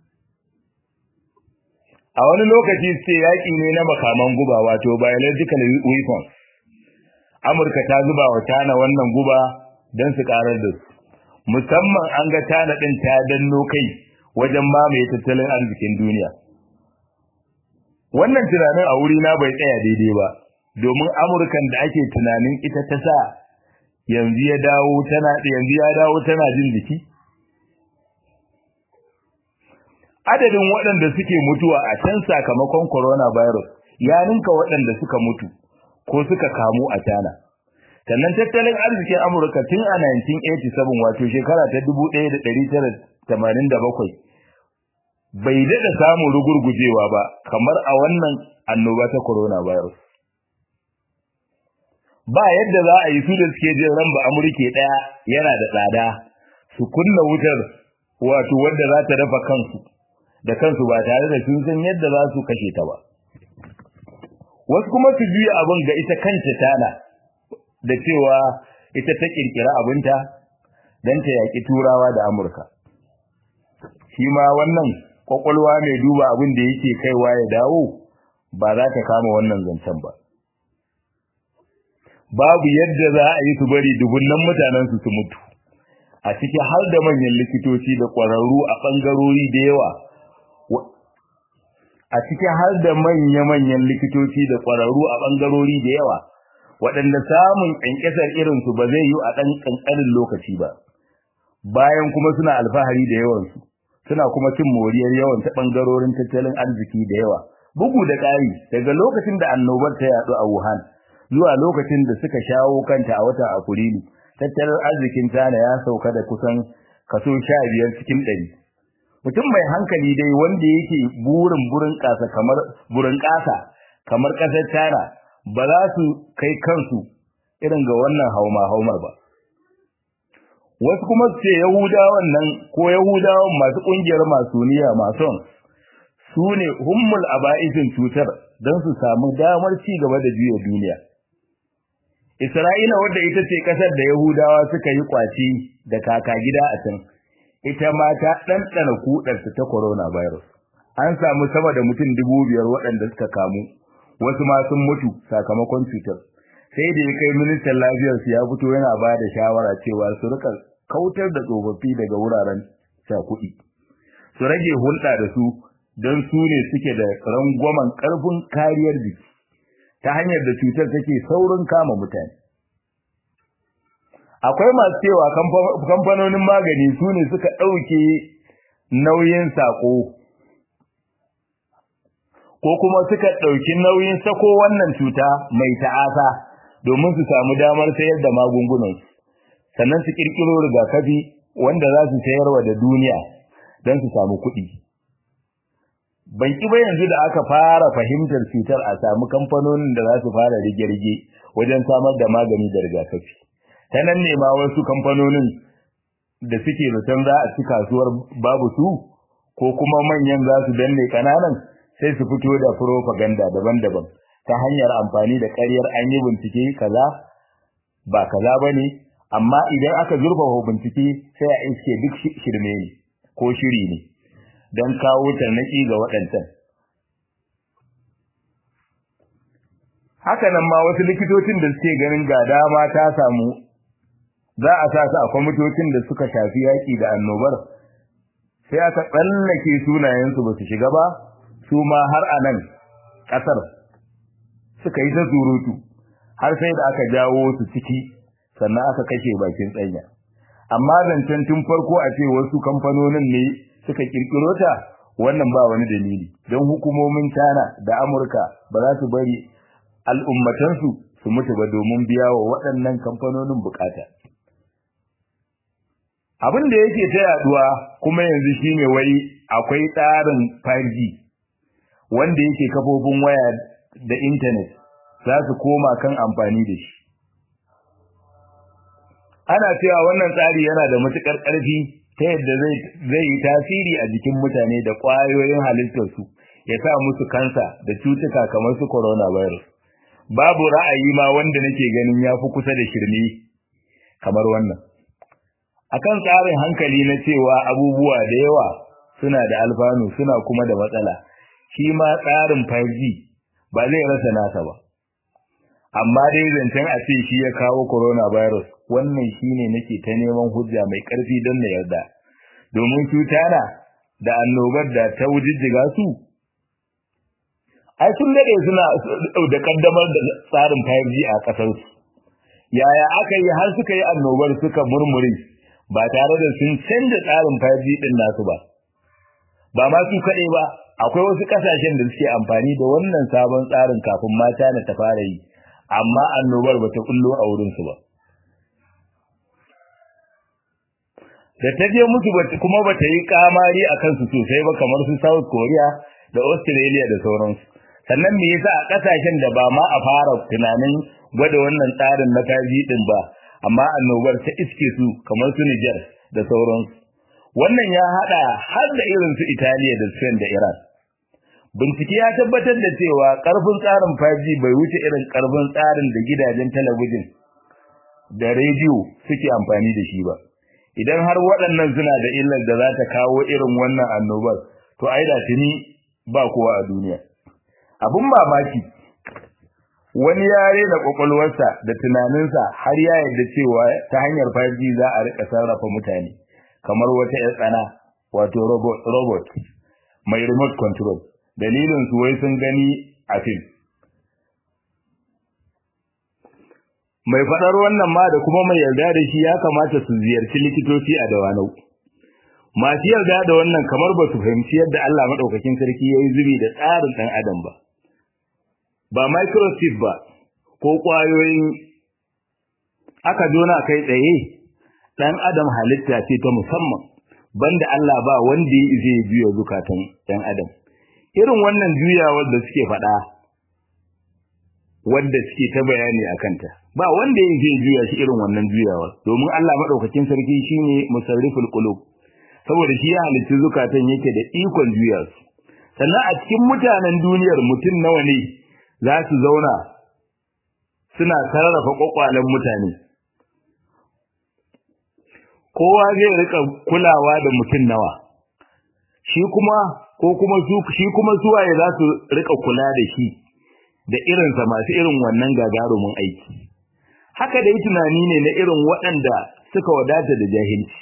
a wani lokaci ce yaki ne na makaman guba wato biological weapons Amurka ta zuba wa Tana wannan guba don su karar da su musamman an ga Tana din ta danno kai wajen mamaye tattalin arzikin duniya wannan tunanin a wuri na bai tsaya daidai ba domin amurkan da ake tunanin ita ta sa yanzu ya dawo tana yanzu ya dawo tana jin jiki adadin waɗanda suke mutuwa a can sakamakon coronavirus ya ninka waɗanda suka mutu ko suka kamu a tana sannan tattalin arzikin amurka tun a 1987 wato shekara ta 1987 bai daɗa samun rugurgujewa ba kamar a wannan annoba ta coronavirus. Ba yadda za a yi su da suke jin ran ba Amurke ɗaya yana da tsada su kunna wutar wato wadda za ta dafa kansu da kansu ba tare da sun san yadda za su kashe ta ba. Wasu kuma su juya abin ga ita kanta tana da cewa ita ta ƙirƙira abinta don ta yaƙi turawa da Amurka. Shi ma wannan kwakwalwa mai duba abin da yake kaiwa ya dawo ba za ta kama wannan zancen ba babu yadda za a yi su bari dubunnan mutanen su su mutu a ciki har da manyan likitoci da ƙwararru a ɓangarori da yawa a ciki har da manya-manyan likitoci da ƙwararru a ɓangarori da yawa waɗanda samun ƙyanƙyasar irinsu ba zai yi a ɗan ƙanƙanin lokaci ba bayan kuma suna alfahari da yawansu suna kuma cin moriyar yawan ta bangarorin tattalin arziki da yawa bugu da ƙari daga lokacin da annobar ta yaɗu a Wuhan zuwa lokacin da suka shawo kanta a watan Afrilu tattalin arzikin China ya sauka da kusan kaso 15 cikin 100 mutum mai hankali dai wanda yake burin burin kasa kamar burin kasa kamar kasar China ba za su kai kansu irin ga wannan hauma haumar ba wasu kuma su ce Yahudawan nan ko Yahudawan masu kungiyar masuniya mason su ne hummul aba'isin cutar don su samu damar ci gaba da juya duniya. Isra'ila wadda ita ce kasar da Yahudawa suka yi kwaci da kaka gida a can, ita ma ta ɗanɗana kuɗarsu ta coronavirus. An samu sama da mutum dubu biyar waɗanda suka kamu, wasu ma sun mutu sakamakon cutar. sai da ya kai ministan lafiyarsu ya fito yana ba da shawara cewa su rika kautar da tsofaffi daga wuraren kuɗi. su rage hulɗa da su don su ne suke da rangwamen ƙarfin kariyar jiki ta hanyar da cutar take saurin kama mutane akwai masu cewa kamfanonin magani su ne suka ɗauke nauyin saƙo ko kuma suka ɗauki nauyin sako wannan cuta mai ta'asa domin su samu damar sayar da magungunansu sannan su ƙirƙiro rigakafi wanda za su sayarwa da duniya don su samu kuɗi ban ki ba yanzu da aka fara fahimtar cutar a samu kamfanonin da za su fara rige-rige wajen samar da magani da rigakafi ta nan ne ma wasu kamfanonin da suke zaton za a ci kasuwar babu su ko kuma manyan za su danne kananan sai su fito da propaganda daban-daban ta hanyar amfani da ƙaryar an yi bincike kaza ba kaza ba ne amma idan aka zurfafa bincike sai a iske duk shirme ne ko shiri ne don kawo tarnaki ga waɗancan haka nan ma wasu likitocin da suke ganin ga dama ta samu za a sa su a kwamitocin da suka shafi yaƙi da annobar sai aka tsallake sunayensu ba su shiga ba su ma har a nan ƙasar suka yi ta surutu har sai da aka jawo su ciki sannan aka kashe bakin tsanya amma zancen tun farko a ce wasu kamfanonin ne suka kirkiro ta wannan ba wani dalili don hukumomin China da Amurka ba za su bari al'ummatansu su mutu ba domin biya wa waɗannan kamfanonin bukata abin da yake ta yaduwa kuma yanzu shine wai akwai tsarin 5G wanda yake kafofin waya da intanet za su koma kan amfani da shi ana cewa wannan tsari yana da matukar ƙarfi ta yadda zai yi tasiri a jikin mutane da ƙwayoyin halittarsu ya sa musu kansa da cutuka kamar su coronavirus babu ra'ayi ma wanda nake ganin ya fi kusa da shirme kamar wannan akan tsarin hankali na cewa abubuwa da yawa suna da alfanu suna kuma da matsala shi ma tsarin 5G ba zai rasa nasa ba amma dai zancen a ce shi ya kawo coronavirus wannan shine nake ta neman hujja mai ƙarfi don na yarda domin cutana da annobar da ta wujijjiga su ai sun dade suna da kaddamar da tsarin 5G a ƙasar su yaya aka yi har suka yi annobar suka murmure ba tare da sun canza tsarin 5G din nasu ba ba ma su kaɗai ba akwai wasu ƙasashen da suke amfani da wannan sabon tsarin kafin mata na ta fara yi amma annobar bata kullo a wurin su ba da ta je musu kuma bata yi kamari a kansu sosai ba kamar su South Korea da Australia da sauransu sannan me yasa a kasashen da ba ma a fara tunanin gwada wannan tsarin na kaji din ba amma annobar ta iske su kamar su Niger da sauransu wannan ya hada har da irin su Italiya da Spain da Iran bincike ya tabbatar da cewa karfin tsarin 5G bai wuce irin karfin tsarin da gidajen talabijin da rediyo suke amfani da shi ba idan har waɗannan suna da illar da za ta kawo irin wannan annobar to ai da tuni ba kowa a duniya abun mamaki wani yare da kwakwalwarsa da tunaninsa har ya yarda cewa ta hanyar 5G za a rika sarrafa mutane kamar wata ƴar tsana wato robot, robot mai remote control dalilin su wai sun gani a fim mai faɗar wannan ma da kuma mai yarda da shi ya kamata su ziyarci likitoci a dawanau masu yarda da wannan kamar ba su fahimci yadda Allah maɗaukakin sarki ya yi zubi da tsarin ɗan adam ba ba microchip ba ko ƙwayoyin aka jona kai tsaye ɗan adam halitta ce ta musamman banda Allah ba wanda zai juya zukatan ɗan adam irin wannan juyawar da suke faɗa wadda suke ta bayani a kanta ba wanda ya zai juya shi irin wannan juyawar domin Allah madaukakin sarki shine musarriful qulub saboda shi ya halitta zukatan yake da ikon juya su sannan a cikin mutanen duniyar mutum nawa ne za su zauna suna sarrafa kwakwalen mutane kowa zai rika kulawa da mutum nawa shi kuma ko kuma su shi kuma suwaye za su rika kula da shi da irinsa masu irin wannan gagarumin aiki haka dai tunani ne na irin waɗanda suka wadata da jahilci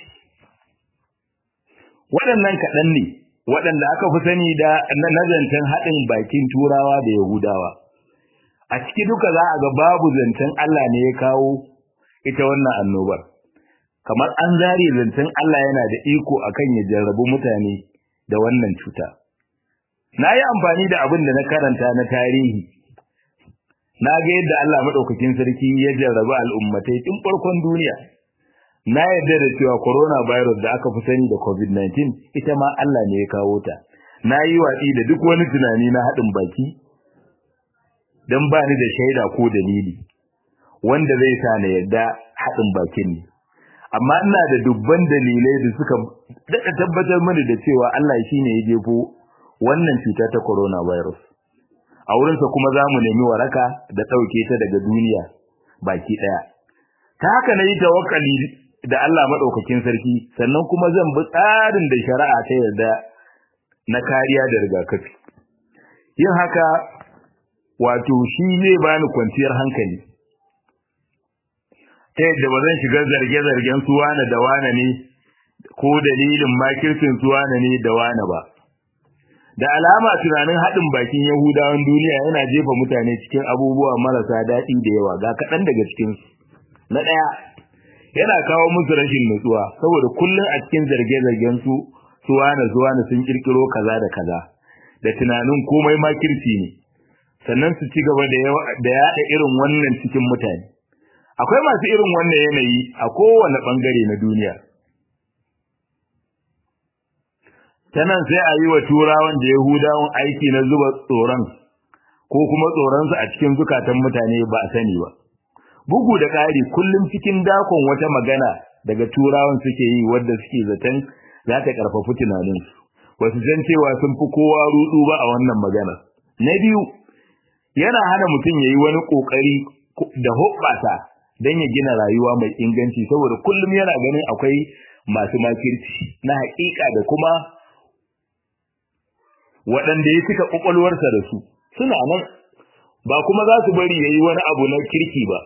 waɗannan kaɗan ne waɗanda aka fi sani da nazantan haɗin bakin turawa da yahudawa a ciki duka za a ga babu zancen Allah ne ya kawo ita wannan annobar kamar an zare zancen Allah yana da iko akan ya jarrabu mutane da wannan cuta na yi amfani da abin da na karanta na tarihi na ga yadda Allah maɗaukakin sarki ya jarrabu al'ummatai tun farkon duniya na yarda da cewa coronavirus da aka fi sani da covid-19 ita ma Allah ne ya kawo ta na yi watsi da duk wani tunani na haɗin baki don ba ni da shaida ko dalili wanda zai sa na yarda haɗin bakin ne amma ina da dubban dalilai da suka daɗa tabbatar mani da cewa Allah shi ne ya jefo wannan cuta ta coronavirus a wurinsa kuma za mu nemi waraka da ɗauke ta daga duniya baki ɗaya ta haka na yi tawakkali da Allah maɗaukakin sarki sannan kuma zan bi tsarin da shari'a ta yarda na kariya da rigakafi yin haka wato shi zai bani kwanciyar hankali ta yadda ba zan shiga zarge-zargen su wane da wane ne ko dalilin makircin su wane ne da wane ba da alama tunanin haɗin bakin yahudawan duniya yana jefa mutane cikin abubuwa marasa daɗi da yawa ga kaɗan daga cikinsu na ɗaya yana kawo musu rashin nutsuwa saboda kullum a cikin zarge-zargen su su wane su wane sun kirkiro kaza da kaza da tunanin komai makirci ne sannan su ci gaba da yaɗa irin wannan cikin mutane akwai masu irin wannan yanayi a kowane ɓangare na duniya ta nan sai a yi wa turawan da yahudawan aiki na zuba tsoron ko kuma tsoronsu a cikin zukatan mutane ba a sani ba bugu da ƙari kullum cikin dakon wata magana daga turawan suke yi wadda suke zaton za ta ƙarfafi tunaninsu ba su san cewa sun fi kowa rudu ba a wannan magana na biyu yana hana mutum ya yi wani ƙoƙari da hoɓɓasa don ya gina rayuwa mai inganci saboda kullum yana ganin akwai masu makirci na haƙiƙa da kuma waɗanda ya cika ƙwaƙwalwarsa da su suna nan ba kuma za su bari ya yi wani abu na kirki ba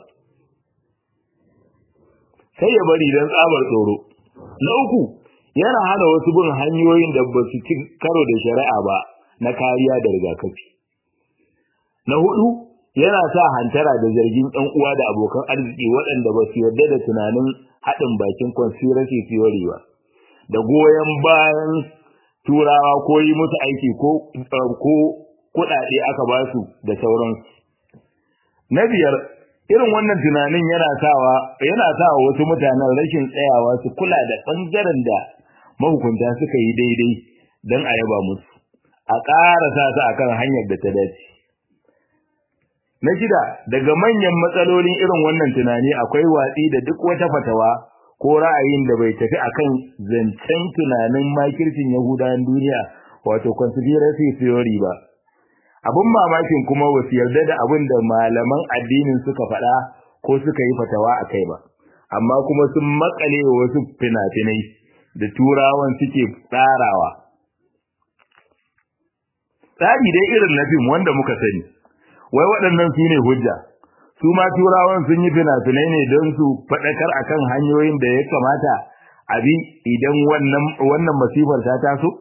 sai ya bari don tsabar tsoro na uku yana hana wasu bin hanyoyin da ba su ci karo da shari'a ba na kariya da rigakafi na hudu yana sa hantara da zargin ɗan uwa da abokan arziki waɗanda ba su yarda da tunanin haɗin bakin conspiracy theory ba da goyon bayan turawa ko yi musu aiki ko ko kuɗaɗe aka ba su da sauransu na biyar irin wannan tunanin yana sawa yana sawa wasu mutanen rashin tsayawa su kula da ɓangaren da mahukunta suka yi daidai don a yaba musu a ƙara sa su akan hanyar da ta dace Na shida, daga manyan matsalolin irin wannan tunani akwai watsi da duk wata fatawa ko ra'ayin da bai tafi akan zancen tunanin makircin Yahudawan duniya wato conspiracy theory ba. Abin mamakin kuma ba su yarda da abin da malaman addinin suka faɗa ko suka yi fatawa a kai ba, amma kuma sun makale wa wasu fina-finai da turawan suke tsarawa. Tsari dai irin na fim wanda muka sani. wai waɗannan su ne hujja su ma turawan sun yi fina-finai ne don su faɗakar akan hanyoyin da ya kamata a bi idan wannan wannan masifar ta taso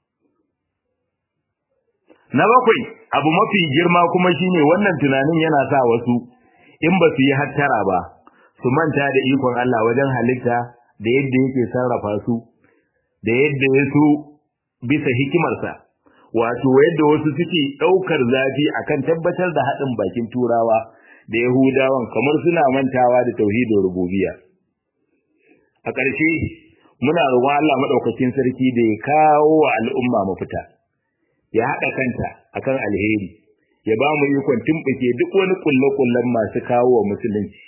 na bakwai abu mafi girma kuma shine wannan tunanin yana sa wasu in ba su yi hattara ba su manta da ikon Allah wajen halitta da yadda yake sarrafa su da yadda ya so bisa hikimarsa wato yadda wasu suke ɗaukar zafi akan tabbatar da haɗin bakin turawa da yahudawan kamar suna mantawa da tauhidin rububiyya a ƙarshe muna roƙon Allah maɗaukakin sarki da ya kawo wa al'umma mafita ya haɗa kanta akan alheri ya ba mu ikon tumɓuke duk wani ƙulle-ƙullen masu kawo wa musulunci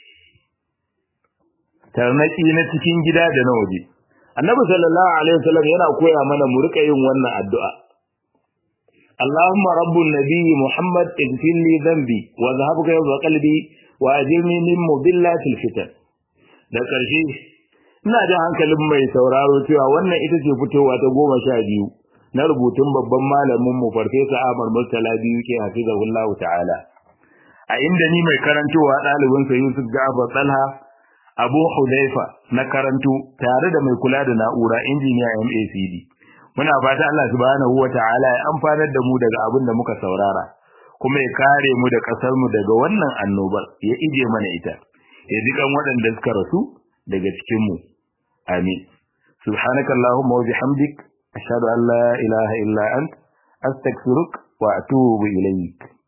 tarnaki na cikin gida da na waje annabi sallallahu alaihi wasallam yana koya mana mu rika yin wannan addu'a اللهم رب النبي محمد اغفر لي ذنبي وذهب غيظ قلبي واجرني من مضلات الفتن da ƙarshe ina da hankalin mai sauraro cewa wannan ita ce fitowa ta goma sha biyu na rubutun babban malamin mu farfesa Ahmad Murtala biyu ke hafizahullahu ta'ala a inda ni mai karantowa ɗalibin sa Yusuf Ja'far Talha Abu Hudaifa na karanto tare da mai kula da na'ura injiniya MACD muna fata Allah subhanahu wata'ala ya amfanar da mu daga abin da muka saurara kuma ya kare mu da kasar mu daga wannan annobar ya ije mana ita ya ji kan waɗanda suka rasu daga cikin mu amin subhanakallahumma wa bihamdik ashhadu an la ilaha illa ant astaghfiruka wa atubu ilayk